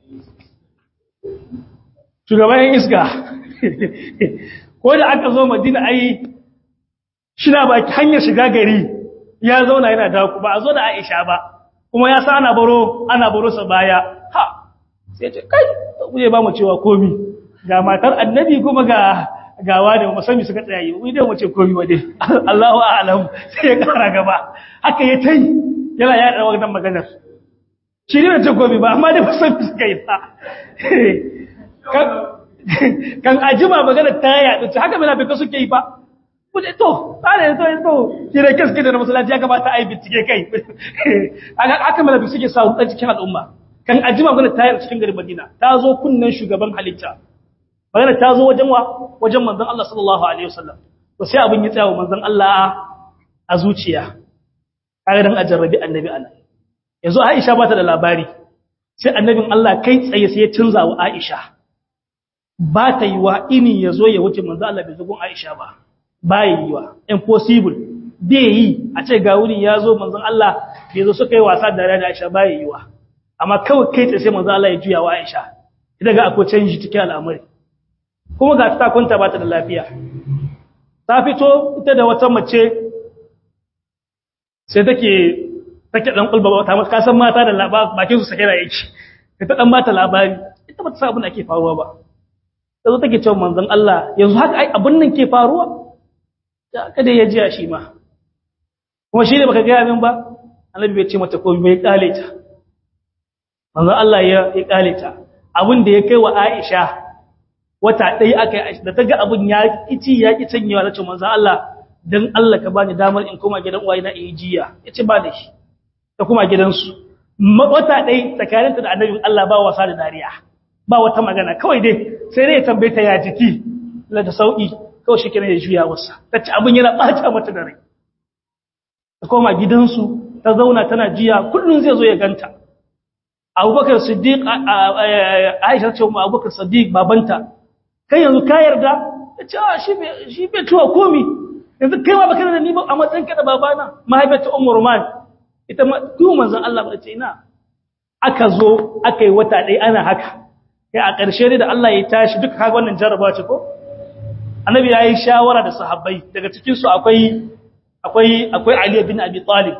shugaban ƴan iska ko da aka zo Madina ai shina baki hanyar shiga gari ya zauna yana da ba a zo da Aisha ba kuma ya sa ana baro ana baro sa baya ha sai ce kai kuje ba mu cewa komi ga matar annabi kuma ga gawa da musami suka tsaye wai dai mu ce komi wade Allahu a'lam sai ya kara gaba haka ya tai yana ya da wannan maganar shi ne ce komi ba amma dai musami suka yi ta kan ajima maganar ta yaɗu ce haka mina fika suke yi fa kuje to tsare to to kire kaske da masallaci ya kamata a yi bincike kai haka mina suke sa dan cikin al'umma kan ajima magana ta yi cikin garin Madina ta zo kunnan shugaban halitta magana ta zo wajen wa wajen manzon Allah sallallahu alaihi wasallam to sai abin ya tsaya wa manzon Allah a zuciya kaga dan ajarrabi annabi Allah yanzu Aisha ba ta da labari sai annabin Allah kai tsaye sai ya canza wa Aisha ba ta yi wa ini ya zo ya wuce manzon Allah bai zugun Aisha ba ba yi wa impossible bai yi a ce ga wuri ya zo manzon Allah bai zo suka yi wasa da da Aisha ba yi wa amma kawai kai tsaye sai manzon Allah ya juya wa Aisha idan ga akwai canji cikin al'amari kuma ga ta kwanta ba ta da lafiya ta fito ita da wata mace sai take take dan kulba ta mata kasan mata da bakin su sakira yake ta dan mata labari ita ba ta san abin da ake faruwa ba tazo take cewa manzon Allah yanzu haka ai abin nan ke faruwa kada ya ji shi ma kuma shi ne baka ga min ba annabi bai ce mata komai bai kale ta manzon Allah ya ya kale ta abin da ya kai wa Aisha wata ɗaya aka yi da ta ga abin ya ƙici ya ƙi canyewa na ce manzan Allah don Allah ka bani damar in koma gidan uwaye na in jiya ya ce ba da shi ta kuma gidansu wata ɗaya tsakaninta da annabin Allah ba wasa da dariya ba wata magana kawai dai sai dai ya tambaye ta ya jiki la da sauƙi kawai shi kenan ya juya wasa ta ce abin yana ɓata mata da rai ta koma gidansu ta zauna tana jiya kullum zai zo ya ganta abubakar siddiq aisha ce mu abubakar siddiq babanta kai yanzu ka yarda ta ce shi bai tuwa komi yanzu kai ma baka da ni ba a matsayin ka da babana mahaifiyar umar man ita ma kuma manzon Allah ba ce ina aka zo aka yi wata ɗaya ana haka kai a ƙarshe ne da Allah ya tashi duka kaga wannan jarraba ce ko annabi ya yi shawara da sahabbai daga cikin su akwai akwai akwai Ali bin Abi Talib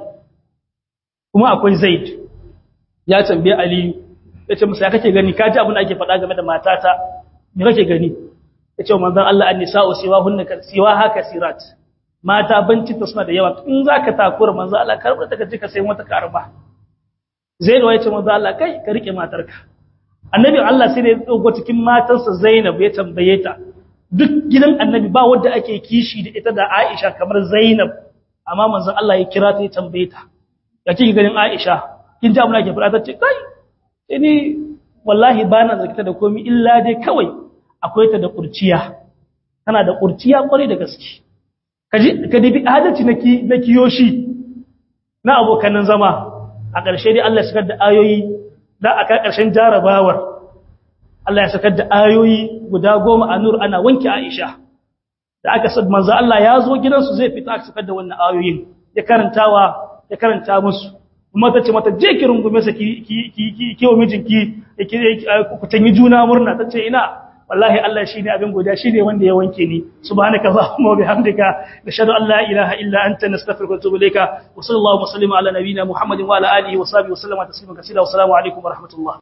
kuma akwai Zaid ya tambaye Ali ya ce masa ya kake gani ka ji abin da ake faɗa game da matata me kake gani yace manzon Allah an-nisa'u siwahunna siwaha kasirat mata banci ta suna da yawa in zaka takura manzon Allah karbar ta kaje ka sai mata karba Zainab yace manzon Allah kai ka rike matarka Annabi Allah sai ya dogo cikin matarsa Zainab ya tambaye ta duk gidan Annabi ba wanda ake kishi da ita da Aisha kamar Zainab amma manzon Allah ya kira ta ya tambaye ta ya kike ganin Aisha kin ji abin da ke fara ta ce kai ni wallahi bana zakita da komai illa dai kawai akwai ta da kurciya tana da kurciya kwarai da gaske kaji ka dibi adalci na na kiyoshi na abokanan zama a ƙarshe dai Allah ya sakar da ayoyi da aka ƙarshen jarabawar Allah ya sakar da ayoyi guda goma a nur ana wanke Aisha da aka sad manzo Allah ya zo gidansu zai fita aka sakar da wannan ayoyin ya karantawa ya karanta musu kuma ta ce mata je ki rungume sa ki ki ki wa mijinki ku tanyi juna murna ta ce ina wallahi Allah shine abin godiya shine wanda ya wanke ni subhanaka allahumma wa bihamdika nashhadu an la ilaha illa anta nastaghfiruka wa atubu ilayka wa sallallahu wa sallama ala nabiyyina muhammadin wa ala alihi wa sahbihi wa sallama taslima kaseera wa assalamu alaikum wa rahmatullah